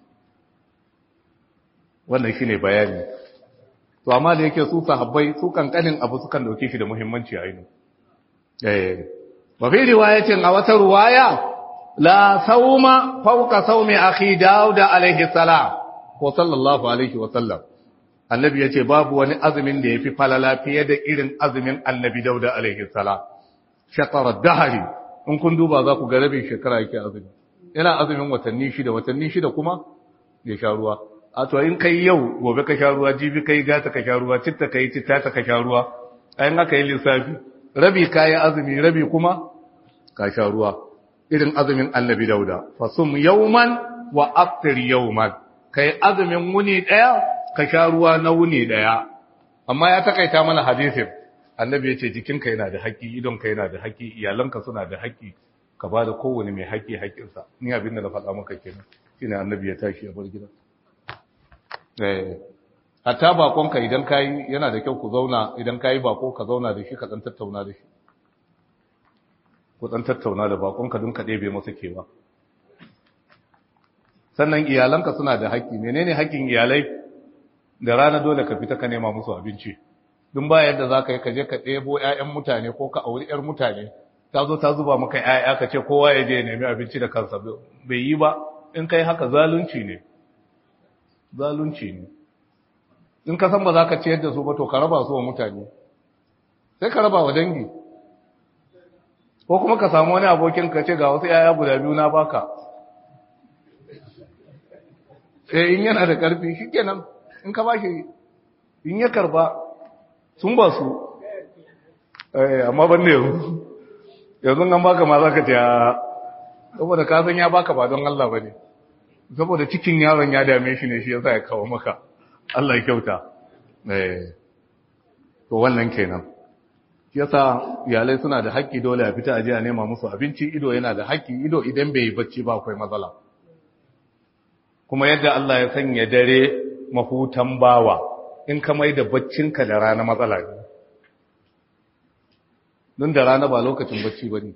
S1: wannan shine bayani to amma da yake su sahabbai su kankanin abu sukan dauke shi da muhimmanci a yini eh wa fi riwayatin a wata riwaya la sauma fawqa saumi akhi daud alaihi salam ko sallallahu alaihi wa sallam annabi yace babu wani azumin da yafi falala fiye da irin azumin annabi daud alaihi salam shatara dahari in kun duba za ku ga rabin shekara yake azumi yana azumin watanni shida watanni shida kuma ya sha ruwa a to in kai yau gobe ka sha ruwa jibi kai gata ka sha ruwa citta kai citta ta ka sha ruwa ayin aka yi lissafi rabi kayi azumi rabi kuma ka sha ruwa irin azumin annabi dauda fasum yawman wa aftir yawman kai azumin wuni daya ka sha ruwa na wuni daya amma ya takaita mana hadisin annabi yace jikinka yana da haƙƙi idonka yana da haƙƙi iyalanka suna da haƙƙi ka ba da kowane mai haƙƙi haƙƙinsa ni abin da na faɗa maka kenan shine annabi ya tashi ya bar gidan hatta bakonka idan kayi yana da kyau ku zauna idan kayi bako ka zauna da shi ka dan tattauna da shi ku dan tattauna da bakonka don ka ɗebe masa kewa sannan iyalanka suna da haƙƙi menene haƙƙin iyalai da rana dole ka fita ka nema musu abinci dun ba yadda za ka yi ka je ka ɗebo 'ya'yan mutane ko ka auri 'yar mutane ta zo ta zuba maka 'ya'ya ka ce kowa ya je ya nemi abinci da kansa bai yi ba in kai haka zalunci ne zalunci ne in ka san ba za ka ciyar da su ba to ka raba su wa mutane sai ka raba wa dangi ko kuma ka samu wani abokin ka ce ga wasu yaya guda biyu na baka sai in yana da karfi shikenan in ka bashi in ya karba sun ba su amma ban ne yanzu yanzu an baka ma za ka ce saboda ka san ya baka ba don Allah ba ne saboda cikin yaron ya dame shi ne shi yasa ya kawo maka Allah ya kyauta eh to wannan kenan yasa iyalai suna da haƙƙi dole a fita aje a nema musu abinci ido yana da haƙƙi ido idan bai yi bacci ba akwai matsala kuma yadda Allah ya sanya dare mahutan bawa in ka mai da baccinka da rana matsala ne don da rana ba lokacin bacci ba ne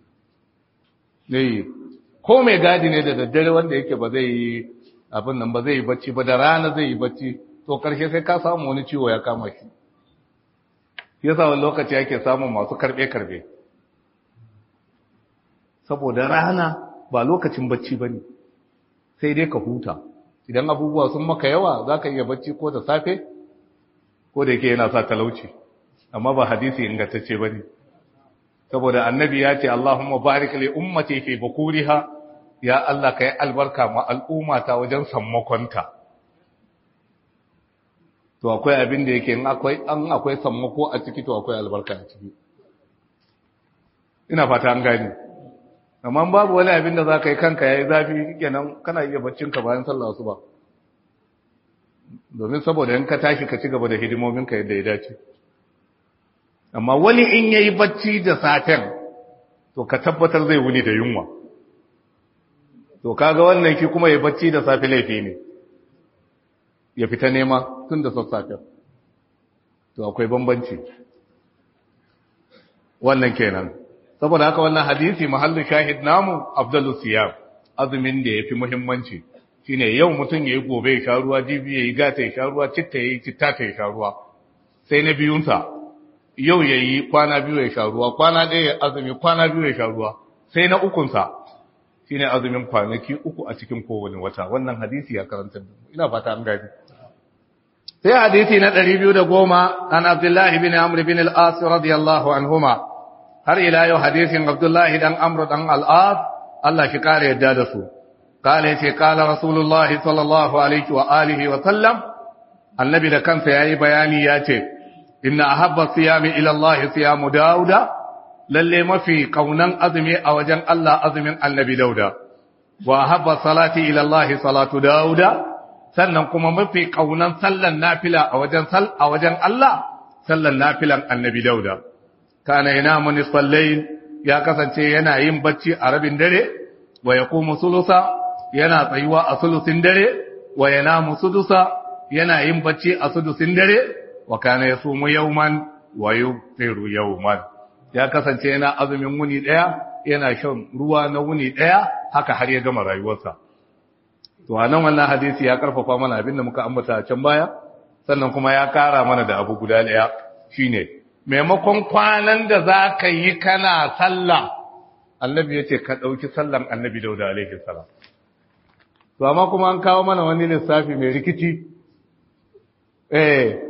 S1: ne ko mai gadi ne da daddare wanda yake ba zai yi abin nan ba zai yi bacci ba da rana zai yi bacci to karshe sai ka samu wani ciwo ya kama shi yasa wani lokaci yake samun masu karbe-karbe saboda rana ba lokacin bacci ba ne sai dai ka huta idan abubuwa sun maka yawa za ka iya bacci ko da safe ko da yake yana sa talauci amma ba hadisi ingantacce ba ne saboda annabi ya ce Allahumma barik li ummati fi bukuriha ya Allah kai albarka ma al'ummata wajen sammakonta to akwai abin da yake in akwai an akwai sammako a ciki to akwai albarka a ciki ina fata an gani amma babu wani abin da zaka yi kanka yayi zafi kenan kana iya baccin ka bayan sallah asuba domin saboda in ka tashi ka ci gaba da hidimomin ka yadda ya dace amma wani in yayi bacci da safen to ka tabbatar zai wuni da yunwa to kaga wannan ki kuma yayi bacci da safe laifi ne ya fita nema tun da sassafe to akwai bambanci wannan kenan saboda haka wannan hadisi mahallin shahid namu abdullu siyam azumin da yafi muhimmanci shine yau mutum yayi gobe ya sha ruwa jibi yayi gata ya sha ruwa citta yayi citta ta ya sha ruwa sai na biyunsa yau yayi kwana biyu ya sha ruwa kwana ɗaya ya azumi kwana biyu ya sha ruwa sai na ukunsa shine azumin kwanaki uku a cikin kowane wata wannan hadisi ya karanta ina fata an gani sai hadisi na 210 an Abdullah ibn Amr ibn al-As radiyallahu anhuma har ila yau hadisin Abdullah dan Amr dan al-As Allah shi kare yadda da su kale ce kala Rasulullahi sallallahu alaihi wa alihi wa sallam annabi da kansa yayi bayani ya ce inna ahabba siyami ila Allah siyamu Dauda lalle mafi kaunan azumi a wajen Allah azumin annabi Dauda wa ahabba salati ila Allah salatu Dauda sannan kuma mafi kaunan sallan nafila a wajen sal a wajen Allah sallan nafilan annabi Dauda kana yanamu nisfal layl ya kasance yana yin bacci a rabin dare wa yaqumu sulusa yana tsayuwa a sulusin dare wa yanamu sudusa yana yin bacci a sudusin dare wa kana yasumu yawman wa yuftiru yawman ya kasance yana azumin wuni daya yana shan ruwa na wuni daya haka har ya gama rayuwarsa to anan wannan hadisi ya karfafa mana abin da muka ambata a can baya sannan kuma ya kara mana da abu guda daya shine maimakon kwanan da za ka yi kana sallah annabi ya ce ka ɗauki sallan annabi dauda alaihi salam to amma kuma an kawo mana wani lissafi mai rikici eh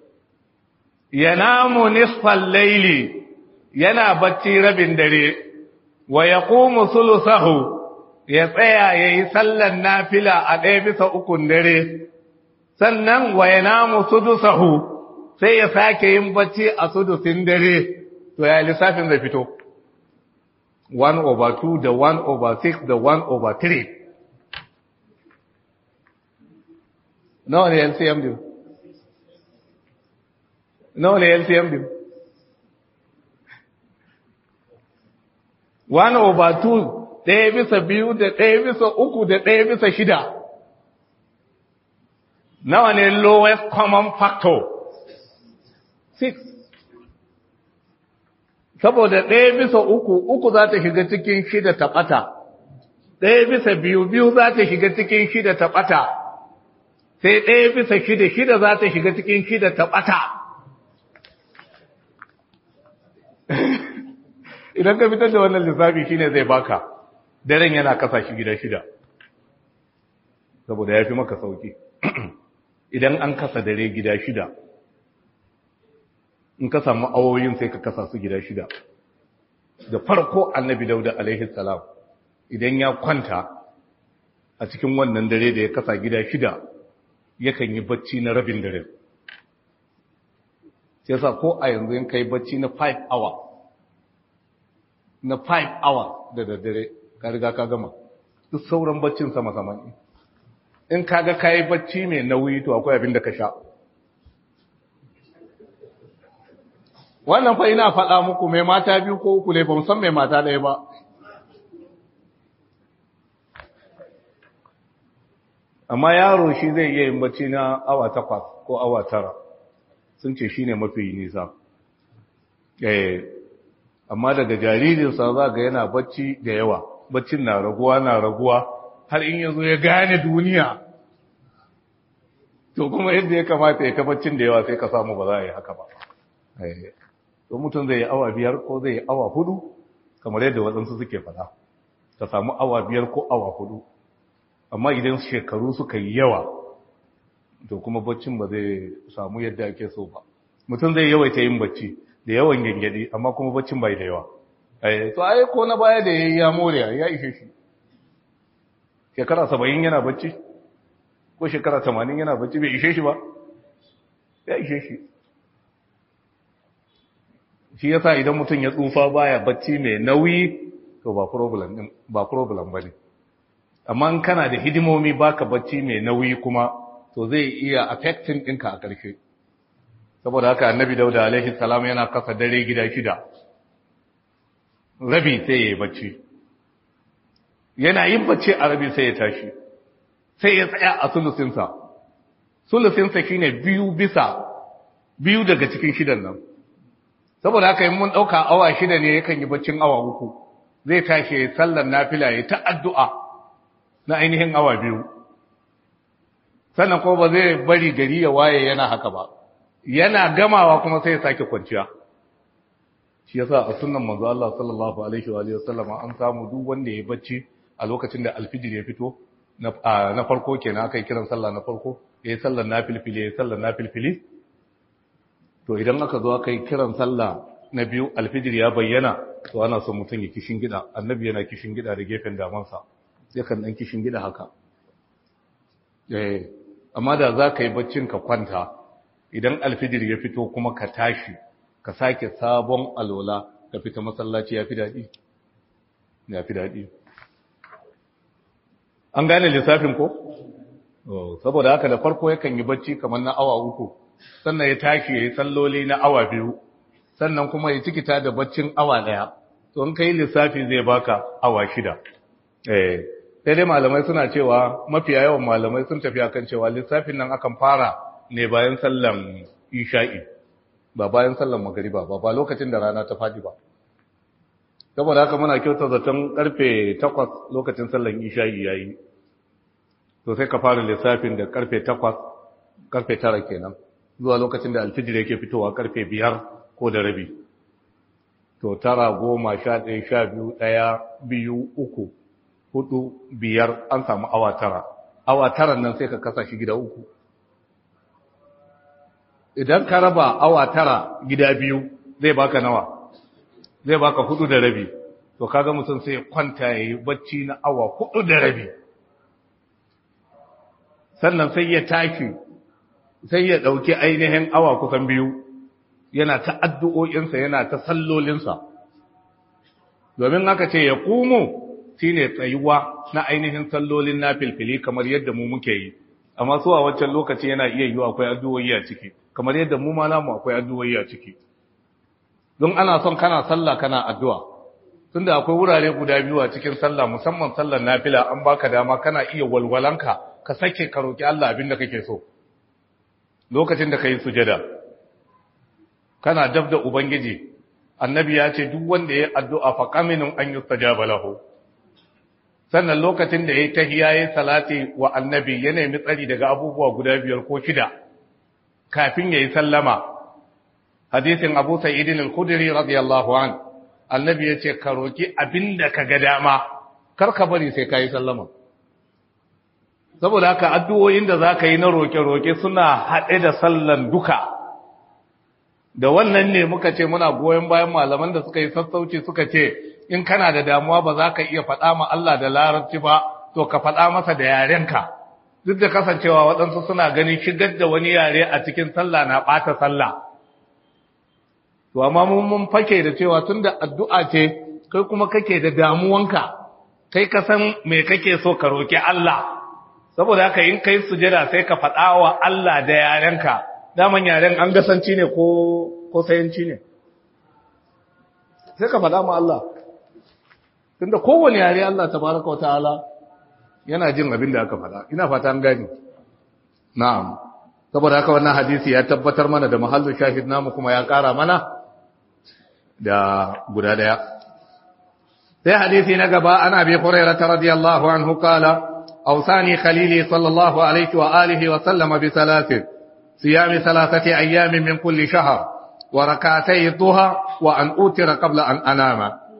S1: yanamu nisfal laili yana bacci rabin dare wa yaqumu sulusahu ya tsaya yayi sallan nafila a ɗaya bisa ukun dare sannan wa yanamu sudusahu sai ya sake yin bacci a sudusin dare to ya lissafin zai fito 1 over 2 da 1 over 6 da 1 over 3 nawa ne LCM din nawa ne LCM din 1 over 2 ɗaya bisa biyu da ɗaya bisa uku da ɗaya bisa shida nawa ne lowest common factor 6 saboda ɗaya bisa uku uku za ta shiga cikin shida ta ɓata ɗaya bisa biyu biyu za ta shiga cikin shida ta ɓata sai ɗaya bisa shida shida za ta shiga cikin shida ta ɓata idan ka fitar da wannan lissafi shine zai baka daren yana kasa shi gida shida saboda ya fi maka sauki idan an kasa dare gida shida in ka samu awoyin sai ka kasa su gida shida da farko annabi dauda alaihi salam idan ya kwanta a cikin wannan dare da ya kasa gida shida yakan yi bacci na rabin dare sai sa ko a yanzu in kai bacci na 5 hour na 5 hour da daddare ka riga ka gama duk sauran baccin sama sama ne in kaga kai bacci mai nauyi to akwai abin da ka sha wannan fa ina faɗa muku mai mata biyu ko uku ne ba san mai mata ɗaya ba amma yaro shi zai iya yin bacci na awa takwas ko awa tara sun ce shi ne mafi nisa eh amma daga jaririnsa za ga yana bacci da yawa baccin na raguwa na raguwa har in yanzu ya gane duniya to kuma yadda ya kamata ya ta baccin da yawa sai ka samu ba za a yi haka ba to mutum zai yi awa biyar ko zai yi awa hudu kamar yadda waɗansu suke faɗa ka samu awa biyar ko awa hudu amma idan shekaru suka yi yawa to kuma baccin ba zai samu yadda ake so ba mutum zai yawaita yin bacci da yawan gangadi amma kuma baccin bai da yawa to ai ko na baya da yayi ya more ya ishe shi shekara 70 yana bacci ko shekara 80 yana bacci bai ishe shi ba ya ishe shi shi yasa idan mutum ya tsufa baya bacci mai nauyi to ba problem din ba problem bane amma in kana da hidimomi baka bacci mai nauyi kuma to zai iya affecting ɗinka a ƙarshe saboda haka annabi dauda alaihi salam yana kasa dare gida shida rabi sai ya yi bacci yana yin bacci a rabi sai ya tashi sai ya tsaya a sulusinsa sulusinsa shine biyu bisa biyu daga cikin shidan nan saboda haka in mun ɗauka awa shida ne yakan yi baccin awa uku zai tashi sallar nafila ya ta addu'a na ainihin awa biyu sannan kuma ba zai bari gari ya waye yana haka ba yana gamawa kuma sai ya sake kwanciya shi yasa a sunnan manzo Allah sallallahu alaihi wa alihi wasallam an samu duk wanda ya bacci a lokacin da alfijir ya fito na farko kenan aka yi kiran sallah na farko yayi sallar nafilfili yayi sallar nafilfili to idan aka zo aka yi kiran sallah na biyu alfijir ya bayyana to ana son mutum ya kishin gida annabi yana kishin gida da gefen damansa yakan dan kishin gida haka eh amma da za ka yi baccin ka kwanta idan alfijir ya fito kuma ka tashi ka sake sabon alola ka fita masallaci ya fi daɗi ya fi daɗi an gane lissafin ko? saboda haka da farko yakan yi bacci kamar na awa uku sannan ya tashi ya yi salloli na awa biyu sannan kuma ya cikita da baccin awa ɗaya to in ka yi lissafi zai baka awa shida eh sai dai malamai suna cewa mafiya yawan malamai sun tafi akan cewa lissafin nan akan fara ne bayan sallan isha'i ba bayan sallan magariba ba ba lokacin da rana ta faɗi ba saboda haka muna kyauta zaton karfe 8 lokacin sallan isha'i yayi to sai ka fara lissafin da karfe 8 karfe 9 kenan zuwa lokacin da alfijir yake fitowa karfe 5 ko da rabi to tara goma sha ɗaya sha biyu ɗaya biyu uku hudu biyar an samu awa tara awa tara nan sai ka kasa shi gida uku idan ka raba awa tara gida biyu zai baka nawa zai baka hudu da rabi to kaga mutum sai kwanta ya yi bacci na awa hudu da rabi sannan sai ya tashi sai ya ɗauki ainihin awa kusan biyu yana ta addu'o'insa yana ta sallolinsa domin aka ce ya kumo shi ne tsayuwa na ainihin sallolin na filfili kamar yadda mu muke yi amma su a wancan lokaci yana iya yi akwai addu'o'i a ciki kamar yadda mu ma namu akwai addu'o'i a ciki don ana son kana sallah kana addu'a tunda akwai wurare guda biyu a cikin sallah musamman sallar nafila an baka dama kana iya walwalanka ka sake ka roki Allah abin da kake so lokacin da kai sujada kana dab da ubangiji annabi ya ce duk wanda ya addu'a fa qaminun an yustajaba lahu sannan lokacin da yayi tahiyya yayi salati wa annabi ya nemi tsari daga abubuwa guda biyar ko shida kafin yayi sallama hadisin Abu Sa'id al-Khudri radiyallahu an annabi ya ce ka roki abinda ka ga dama kar ka bari sai kai sallama saboda haka addu'o'in da zaka yi na roke-roke suna haɗe da sallan duka da wannan ne muka ce muna goyon bayan malaman da suka yi sassauci suka ce in kana da damuwa ba za ka iya faɗa ma Allah da larabci ba to ka faɗa masa da yarenka duk da kasancewa waɗansu suna ganin shigar da wani yare a cikin sallah na ɓata sallah to amma mun mun fake da cewa tunda addu'a ce kai kuma kake da damuwanka kai ka san me kake so ka roki Allah saboda haka in kai sujada sai ka faɗa wa Allah da yarenka daman yaren an gasanci ne ko ko sayanci ne sai ka faɗa ma Allah tunda kowane yare Allah tabaraka wa ta'ala yana jin abin da aka faɗa ina fata an gani na'am saboda haka wannan hadisi ya tabbatar mana da mahallin shahid namu kuma ya ƙara mana da guda daya sai hadisi na gaba ana bi hurairah radiyallahu anhu qala awsani khalili sallallahu alaihi wa alihi wa sallama bi thalathin صيام ثلاثة أيام من كل شهر وركعتي الضحى وأن أوتر قبل أن أنام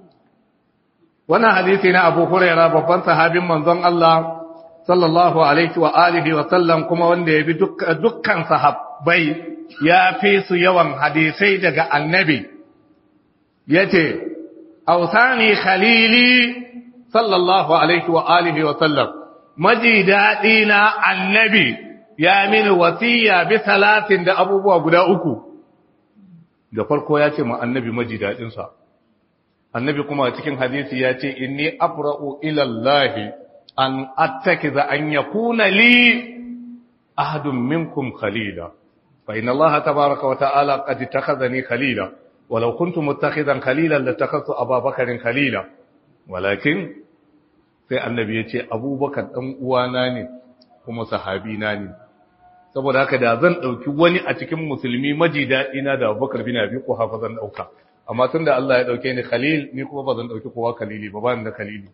S1: وانا حديثنا أبو هريرة بفن صحابي منظم الله صلى الله عليه وآله وسلم كما وندي بدك دكان صحاب بي يا فيس يوم حديثي دقى النبي يتي أوثاني خليلي صلى الله عليه وآله وسلم مجدادين النبي ya mini wasiya bi salatin da abubuwa guda uku da farko ya ce ma annabi maji daɗinsa annabi kuma cikin hadisi ya ce inni abra'u ila Allah an attakiza an yakuna li ahadun minkum khalila fa inna Allah tabaaraka wa ta'ala qad ittakhadhani khalila walau kuntu muttakhidan khalilan latakhadtu Abu Bakarin khalila walakin sai annabi ya ce Abubakar dan uwana ne kuma sahabina ne saboda haka da zan ɗauki wani a cikin musulmi maji daɗi na da abubakar bin abi ko hafa zan ɗauka amma tun da Allah ya ɗauke ni khalil ni kuma ba zan ɗauki kowa khalili ba ba ni da khalili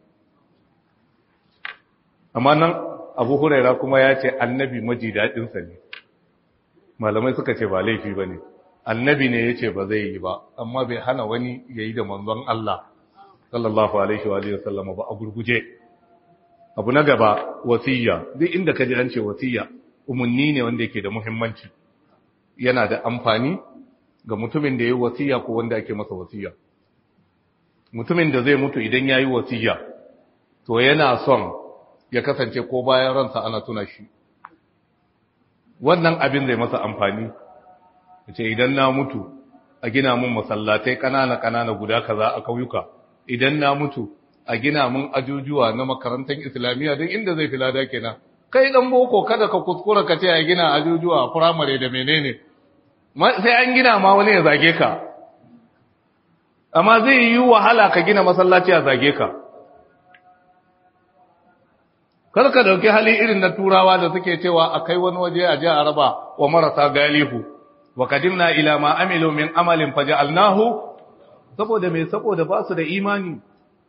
S1: amma nan abu huraira kuma ya ce annabi maji daɗinsa ne malamai suka ce ba laifi ba ne annabi ne ya ce ba zai yi ba amma bai hana wani ya yi da manzon Allah sallallahu alaihi wa sallama ba a gurguje abu na gaba wasiyya duk inda ka ji an ce wasiyya umarni ne wanda yake da muhimmanci yana da amfani ga mutumin da ya yi wasiyya ko wanda ake masa wasiyya mutumin da zai mutu idan ya yi wasiyya to yana son ya kasance ko bayan ransa ana tuna shi wannan abin zai masa amfani ce idan na mutu a gina mun masallatai ƙanana-ƙanana guda kaza a kauyuka idan na mutu a gina mun ajujuwa na makarantar islamiyya don inda zai filada kenan kai dan boko kada ka kuskura ka ce a gina ajujuwa a firamare da menene sai an gina ma wani ya zage ka amma zai yi wahala ka gina masallaci a zage ka kar ka dauki hali irin na turawa da suke cewa a kai wani waje a je a raba wa marasa galihu wa kadimna ila ma amilu min amalin faja'alnahu saboda me saboda ba su da imani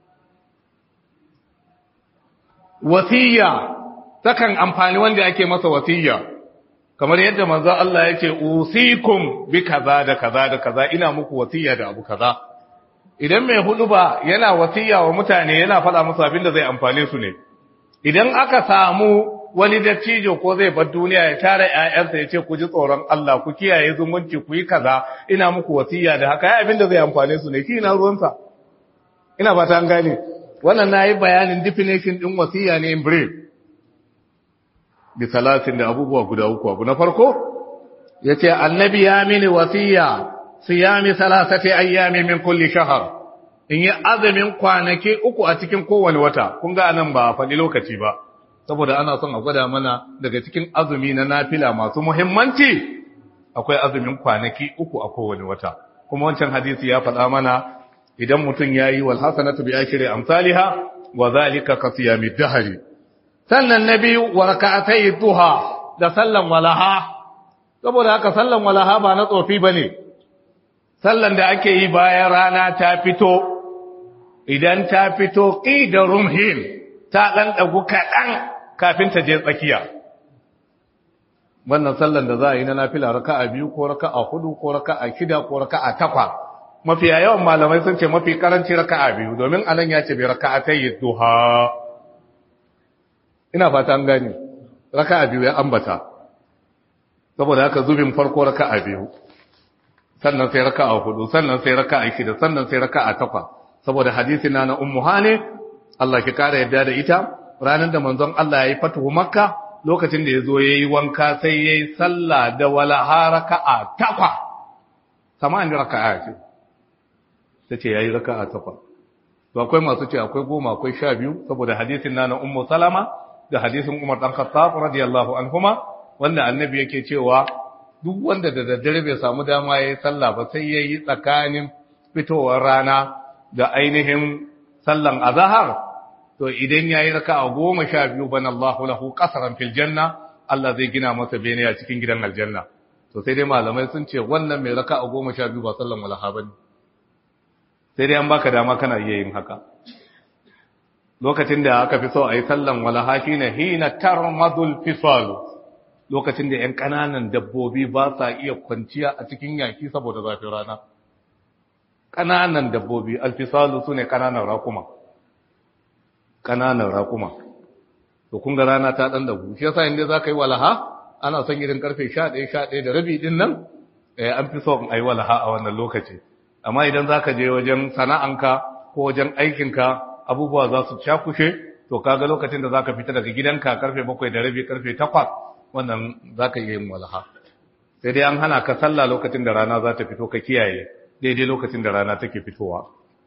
S1: wasiya takan amfani wanda ake masa wasiya kamar yadda manzo Allah yake usikum bi kaza da kaza da kaza ina muku wasiya da abu kaza idan mai hudu ba yana wasiya wa mutane yana faɗa musu abin da zai amfane su ne idan aka samu wani dattijo ko zai bar duniya ya tara ƴaƴansa ya ce ku ji tsoron Allah ku kiyaye zumunci ku yi kaza ina muku wasiya da haka abin da zai amfane su ne shi na ruwansa ina fata an gane wannan nayi bayanin definition din wasiya ne in brief bi salatin da abubuwa guda uku abu na farko yace annabi ya mini wasiya siyami salasati ayyami min kulli shahr in yi azumin kwanaki uku a cikin kowane wata kun ga anan ba faɗi lokaci ba saboda ana son a gwada mana daga cikin azumi na nafila masu muhimmanci akwai azumin kwanaki uku a kowane wata kuma wancan hadisi ya faɗa mana idan mutum ya yi walhasanatu bi akiri amsaliha wa zalika ka siyami dahari sannan na biyu wa raka'atai duha da sallan walaha saboda haka sallan walaha ba na tsofi bane sallan da ake yi bayan rana ta fito idan ta fito qida rumhin ta dan dagu kadan kafin ta je tsakiya wannan sallan da za a yi na nafila raka'a biyu ko raka'a hudu ko raka'a shida ko raka'a takwa mafi yawan malamai sun ce mafi karanci raka'a biyu domin anan ya ce bi raka'atay duha ina fata an gani raka'a biyu ya ambata saboda haka zubin farko raka'a biyu sannan sai raka'a hudu sannan sai raka'a shida sannan sai raka'a takwa saboda hadisi na na ummu hane Allah ki kara yadda da ita ranar da manzon Allah yayi fatuhu makka lokacin da yazo yayi wanka sai yayi sallah da wala haraka'a takwa sama an raka'a ce tace yayi raka'a takwa to akwai masu ce akwai goma akwai sha biyu saboda hadisin na na ummu salama da hadisin Umar dan Khattab radiyallahu anhuma wanda annabi yake cewa duk wanda da daddare bai samu dama yayi sallah ba sai yayi tsakanin fitowar rana da ainihin sallan azhar to idan yayi raka'a 12 bana Allahu lahu qasran fil janna Allah zai gina masa bene a cikin gidan aljanna to sai dai malamai sun ce wannan mai raka'a 12 ba sallan walaha bane sai dai an baka dama kana iya yin haka lokacin da aka fi so a yi sallan walaha shine hina tarmadul fisal lokacin da ‘yan ƙananan dabbobi ba sa iya kwanciya a cikin yaki saboda zafin rana. Ƙananan dabbobi, alfisalu su ne ƙananan rakuma. Ƙananan rakuma. To, kun ga rana ta ɗan dabu. Shi yasa inda za ka yi walaha, ana son irin ƙarfe sha ɗaya, sha ɗaya da rabi ɗin nan, an fi so a yi walaha a wannan lokaci. Amma idan za ka je wajen sana'anka ko wajen aikinka, abubuwa za su cakushe, to kaga lokacin da za ka fita daga gidanka ƙarfe bakwai da rabi, ƙarfe takwas, wannan za ka iya yin walaha sai dai an hana ka sallah lokacin da rana za ta fito ka kiyaye daidai lokacin da rana take fitowa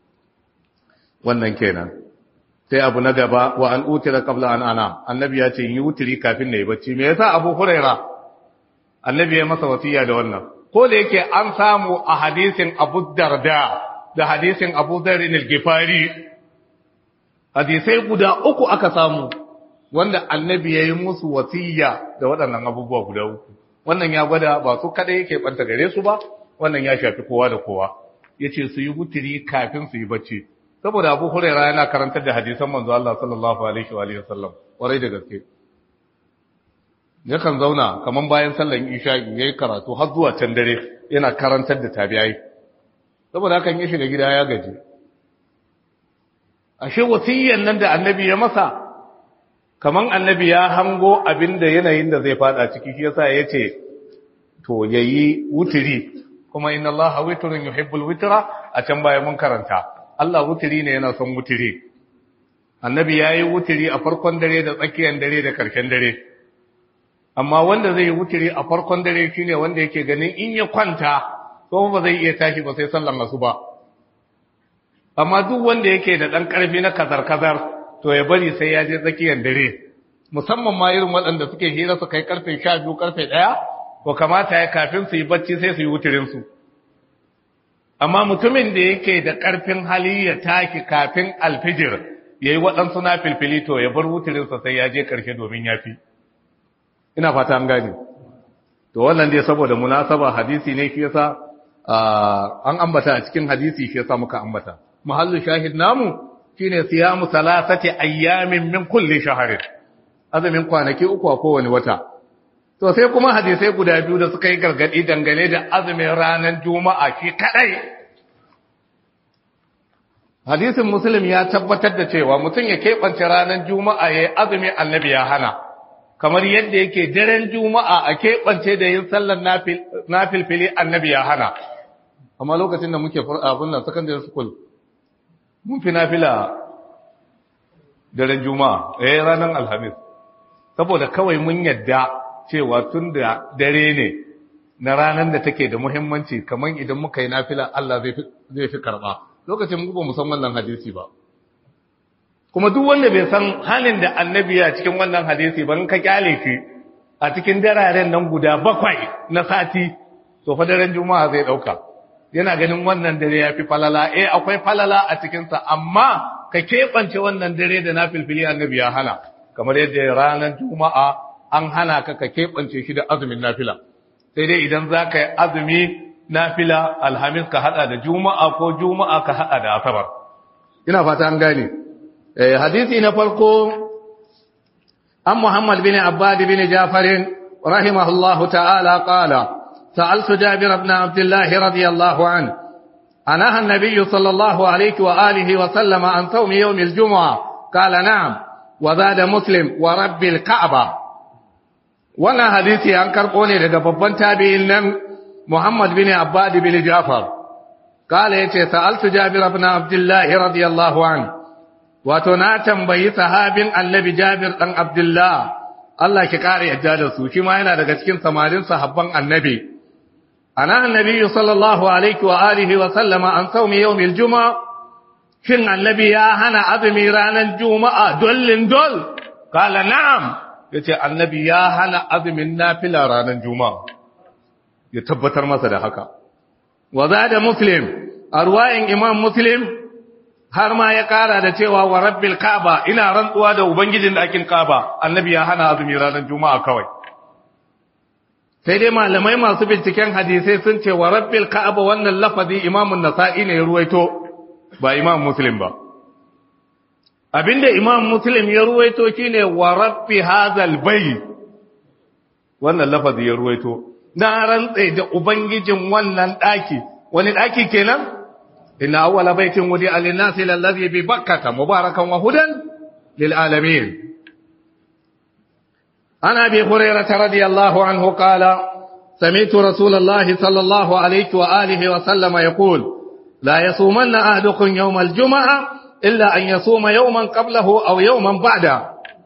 S1: wannan kenan sai abu na gaba wa an utira qabla an ana annabi ya ce yi wutiri kafin na yi bacci me yasa abu huraira annabi ya masa wasiya da wannan ko da yake an samu a hadisin abu darda da hadisin abu dharr al-gifari hadisai guda uku aka samu wanda annabi ya yi musu wasiya da waɗannan abubuwa guda uku wannan ya gwada ba su kada yake ɓanta gare su ba wannan ya shafi kowa da kowa ya ce su yi wuturi kafin su yi bacci saboda abu huraira yana karantar da hadisan manzo Allah sallallahu alaihi wa sallam kwarai da gaske yakan zauna kaman bayan sallan isha yayi karatu har zuwa can dare yana karantar da tabi'ai saboda hakan ya shiga gida ya gaji ashe wasiyyan nan da annabi ya masa kaman annabi ya hango abinda yanayin da zai fada ciki shi yasa yace to yayi wutiri kuma inna allaha witrun yuhibbul witra a can baya mun karanta Allah wutiri ne yana son wutiri annabi yayi wutiri a farkon dare da tsakiyar dare da karshen dare amma wanda zai yi wutiri a farkon dare shine wanda yake ganin in ya kwanta ko ba zai iya tashi ba sai sallan asuba amma duk wanda yake da dan karfi na kazar kazar to ya bari sai ya je tsakiyar dare musamman ma irin waɗanda suke hira su kai karfe 12 karfe 1 ko kamata ya kafin su yi bacci sai su yi wutirin su amma mutumin da yake da karfin hali ya taki kafin alfijir yayi waɗansu na filfili to ya bar wutirin sa sai ya je karshe domin yafi ina fata an gane to wannan dai saboda munasaba hadisi ne shi yasa an ambata a cikin hadisi shi yasa muka ambata mahallu shahid namu shine siyamu salasati ayyamin min kulli shahrin azumin kwanaki uku a kowane wata to sai kuma hadisai guda biyu da suka yi gargadi dangane da azumin ranar juma'a shi kadai hadisin muslim ya tabbatar da cewa mutum ya keɓance ranar juma'a ya yi azumin annabi ya hana kamar yadda yake daren juma'a a keɓance da yin sallar nafilfili annabi ya hana amma lokacin da muke abin nan secondary school mun fi nafila daren juma'a eh ranar alhamis saboda kawai mun yadda cewa tun da dare ne na ranar da take da muhimmanci kamar idan muka yi nafila Allah zai fi karɓa lokacin mu ba mu san wannan hadisi ba kuma duk wanda bai san halin da annabi a cikin wannan hadisi ba in ka kyale shi a cikin dararen nan guda bakwai na sati to fa daren juma'a zai dauka yana ganin wannan dare ya fi falala eh akwai falala a cikinsa amma ka keɓance wannan dare da na filfili annabi ya hana kamar yadda ranar juma'a an hana ka ka keɓance shi da azumin nafila sai dai idan za ka yi azumi nafila alhamis ka haɗa da juma'a ko juma'a ka haɗa da asabar ina fata an gane hadisi na farko an muhammad bin abbad bin jafarin rahimahullahu ta'ala qala سألت جابر بن عبد الله رضي الله عنه أنهى النبي صلى الله عليه وآله وسلم عن صوم يوم الجمعة قال نعم وزاد مسلم ورب الكعبة وانا حديثي عن كرقوني لدى ببان تابعين محمد بن عباد بن جعفر قال يتي سألت جابر بن عبد الله رضي الله عنه وتناتم بي صحاب النبي جابر بن عبد الله Allah ki kare yadda da su shi ma yana daga cikin samarin sahabban annabi ana annabi sallallahu alaihi wa alihi wa sallama an saumi yawmil juma'a shin annabi ya hana azumi ranar juma'a dollin dol kala na'am yace annabi ya hana azumin nafila ranar juma'a ya tabbatar masa da haka wa zada muslim arwayin imam muslim har ma ya kara da cewa wa rabbil kaaba ina rantsuwa da ubangijin dakin kaaba annabi ya hana azumi ranar juma'a kawai sai dai malamai masu binciken hadisai sun ce wa rabbil kaaba wannan lafazi imamun nasa'i ne ya ruwaito ba imam muslim ba abinda imam muslim ya ruwaito shine wa rabbi hadzal bayt wannan lafazi ya ruwaito na rantsa da ubangijin wannan daki wani daki kenan إن أول بيت ودع للناس للذي ببكة مباركا وهدى للعالمين عن أبي هريرة رضي الله عنه قال سمعت رسول الله صلى الله عليه وآله وسلم يقول لا يصومن أهدكم يوم الجمعة إلا أن يصوم يوما قبله أو يوما بعده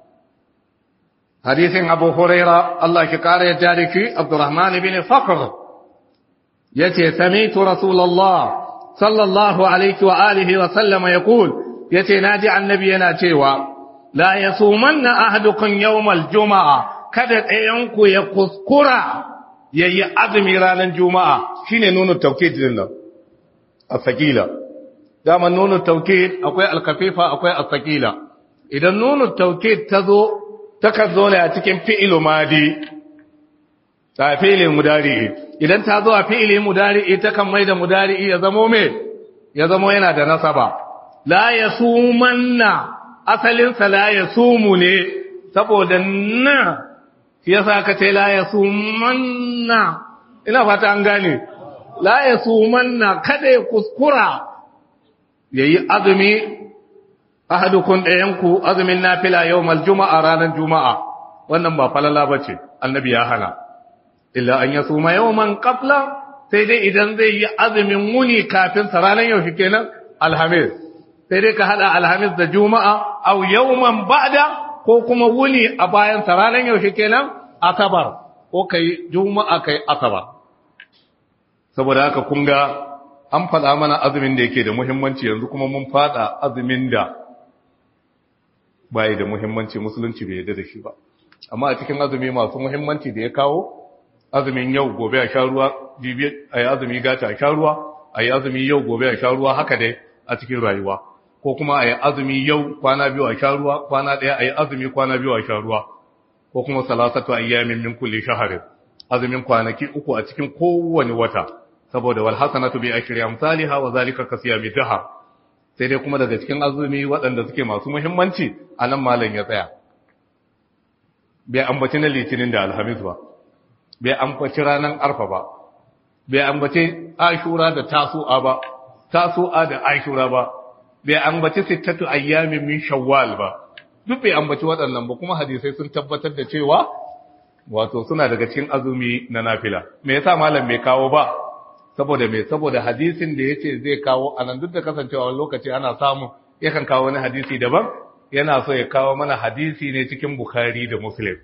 S1: حديث أبو هريرة الله كقار يجارك عبد الرحمن بن فقر يتي سمعت رسول الله sallallahu alaihi wa alihi wa sallama ya kul ya ce na ji annabi yana cewa la ya suman na ahadukan yawmal juma'a kada ɗayanku ya kuskura ya yi azumi ranar juma'a shine nuna taukid din nan a sakila daman nuna taukid akwai alkafifa akwai a sakila idan nuna taukid ta zo takan zo ne a cikin fi'ilu madi ta fi'ilin mudari'i idan ta zo a fi'ilin mudari'i takan mai da mudari'i ya zamo me ya zamo yana da nasaba la yasumanna asalinsa la yasumu ne saboda na shi yasa ka ce la yasumanna ina fata an gane la yasumanna kada ya kuskura yayi azumi ahadukun ɗayanku azumin nafila yawmal juma'a ranar juma'a wannan ba falala bace annabi ya hana illa an yasuma yawman qabla sai dai idan zai yi azumin muni kafin sa ranar yau kenan alhamis sai dai ka hada alhamis da juma'a aw yawman ba'da ko kuma wuni a bayan sa ranar yau kenan asabar ko kai juma'a kai asabar saboda haka kun ga an faɗa mana azumin da yake da muhimmanci yanzu kuma mun faɗa azumin da bai da muhimmanci musulunci bai yarda da shi ba amma a cikin azumi masu muhimmanci da ya kawo azumin yau gobe a sha ruwa jibi a yi azumi gata a sha ruwa a yi azumi yau gobe a sha ruwa haka dai a cikin rayuwa ko kuma a yi azumi yau kwana biyu a sha ruwa kwana ɗaya a yi azumi kwana biyu a sha ruwa ko kuma salasatu ayyamin min kulli shahrin azumin kwanaki uku a cikin kowane wata saboda wal hasanatu bi ashri amsalha wa zalika kasiyami dahar sai dai kuma daga cikin azumi waɗanda suke masu muhimmanci anan malam ya tsaya bai ambaci na litinin da alhamis ba bai ambaci ranar arfa ba bai ambaci ashura da tasu'a ba tasu'a da ashura ba bai ambaci sittatu ayyamin min shawwal ba duk bai ambaci waɗannan ba kuma hadisai sun tabbatar da cewa wato suna daga cikin azumi na nafila me yasa malam bai kawo ba saboda me saboda hadisin da yace zai kawo anan duk da kasancewa lokaci ana samu yakan kawo wani hadisi daban yana so ya kawo mana hadisi ne cikin bukhari da muslim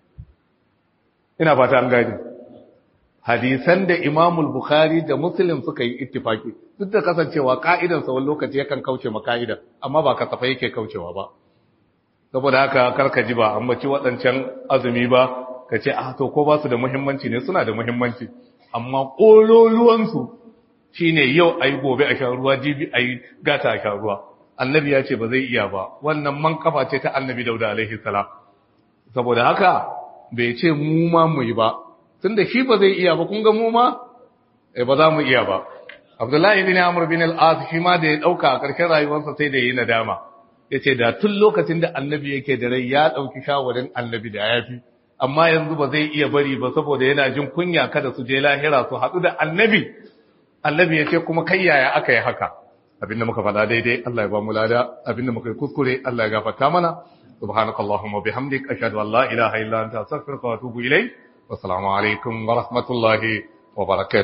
S1: ina fata an gani hadisan da imamul bukhari da muslim suka yi ittifaki duk da kasancewa ka'idan sa wani lokaci yakan kauce ma ka'ida amma ba kasafa yake kaucewa ba saboda haka karka ji ba amma ci waɗancan azumi ba ka ce a to ko ba su da muhimmanci ne suna da muhimmanci amma ƙololuwansu shi ne yau a yi gobe a shan ruwa jibi a yi gata a shan ruwa annabi ya ce ba zai iya ba wannan man kafa ce ta annabi dauda alaihi salam saboda haka bai ce mu ma mu yi ba tun da shi ba zai iya ba kun ga mu ma eh ba za mu iya ba abdullahi bin amr bin al-as shi ma da ya dauka a ƙarshen rayuwarsa sai da yi nadama yace da tun lokacin da annabi yake da rai ya dauki shawarin annabi da yafi amma yanzu ba zai iya bari ba saboda yana jin kunya kada su je lahira su haɗu da annabi annabi ya ce kuma kai yaya aka yi haka abinda muka faɗa daidai Allah ya ba mu lada abinda muka yi kuskure Allah ya gafarta mana subhanakallahumma bihamdik ashhadu an la ilaha illa anta astaghfiruka wa atubu ilayk wa assalamu alaikum wa rahmatullahi wa barakatuh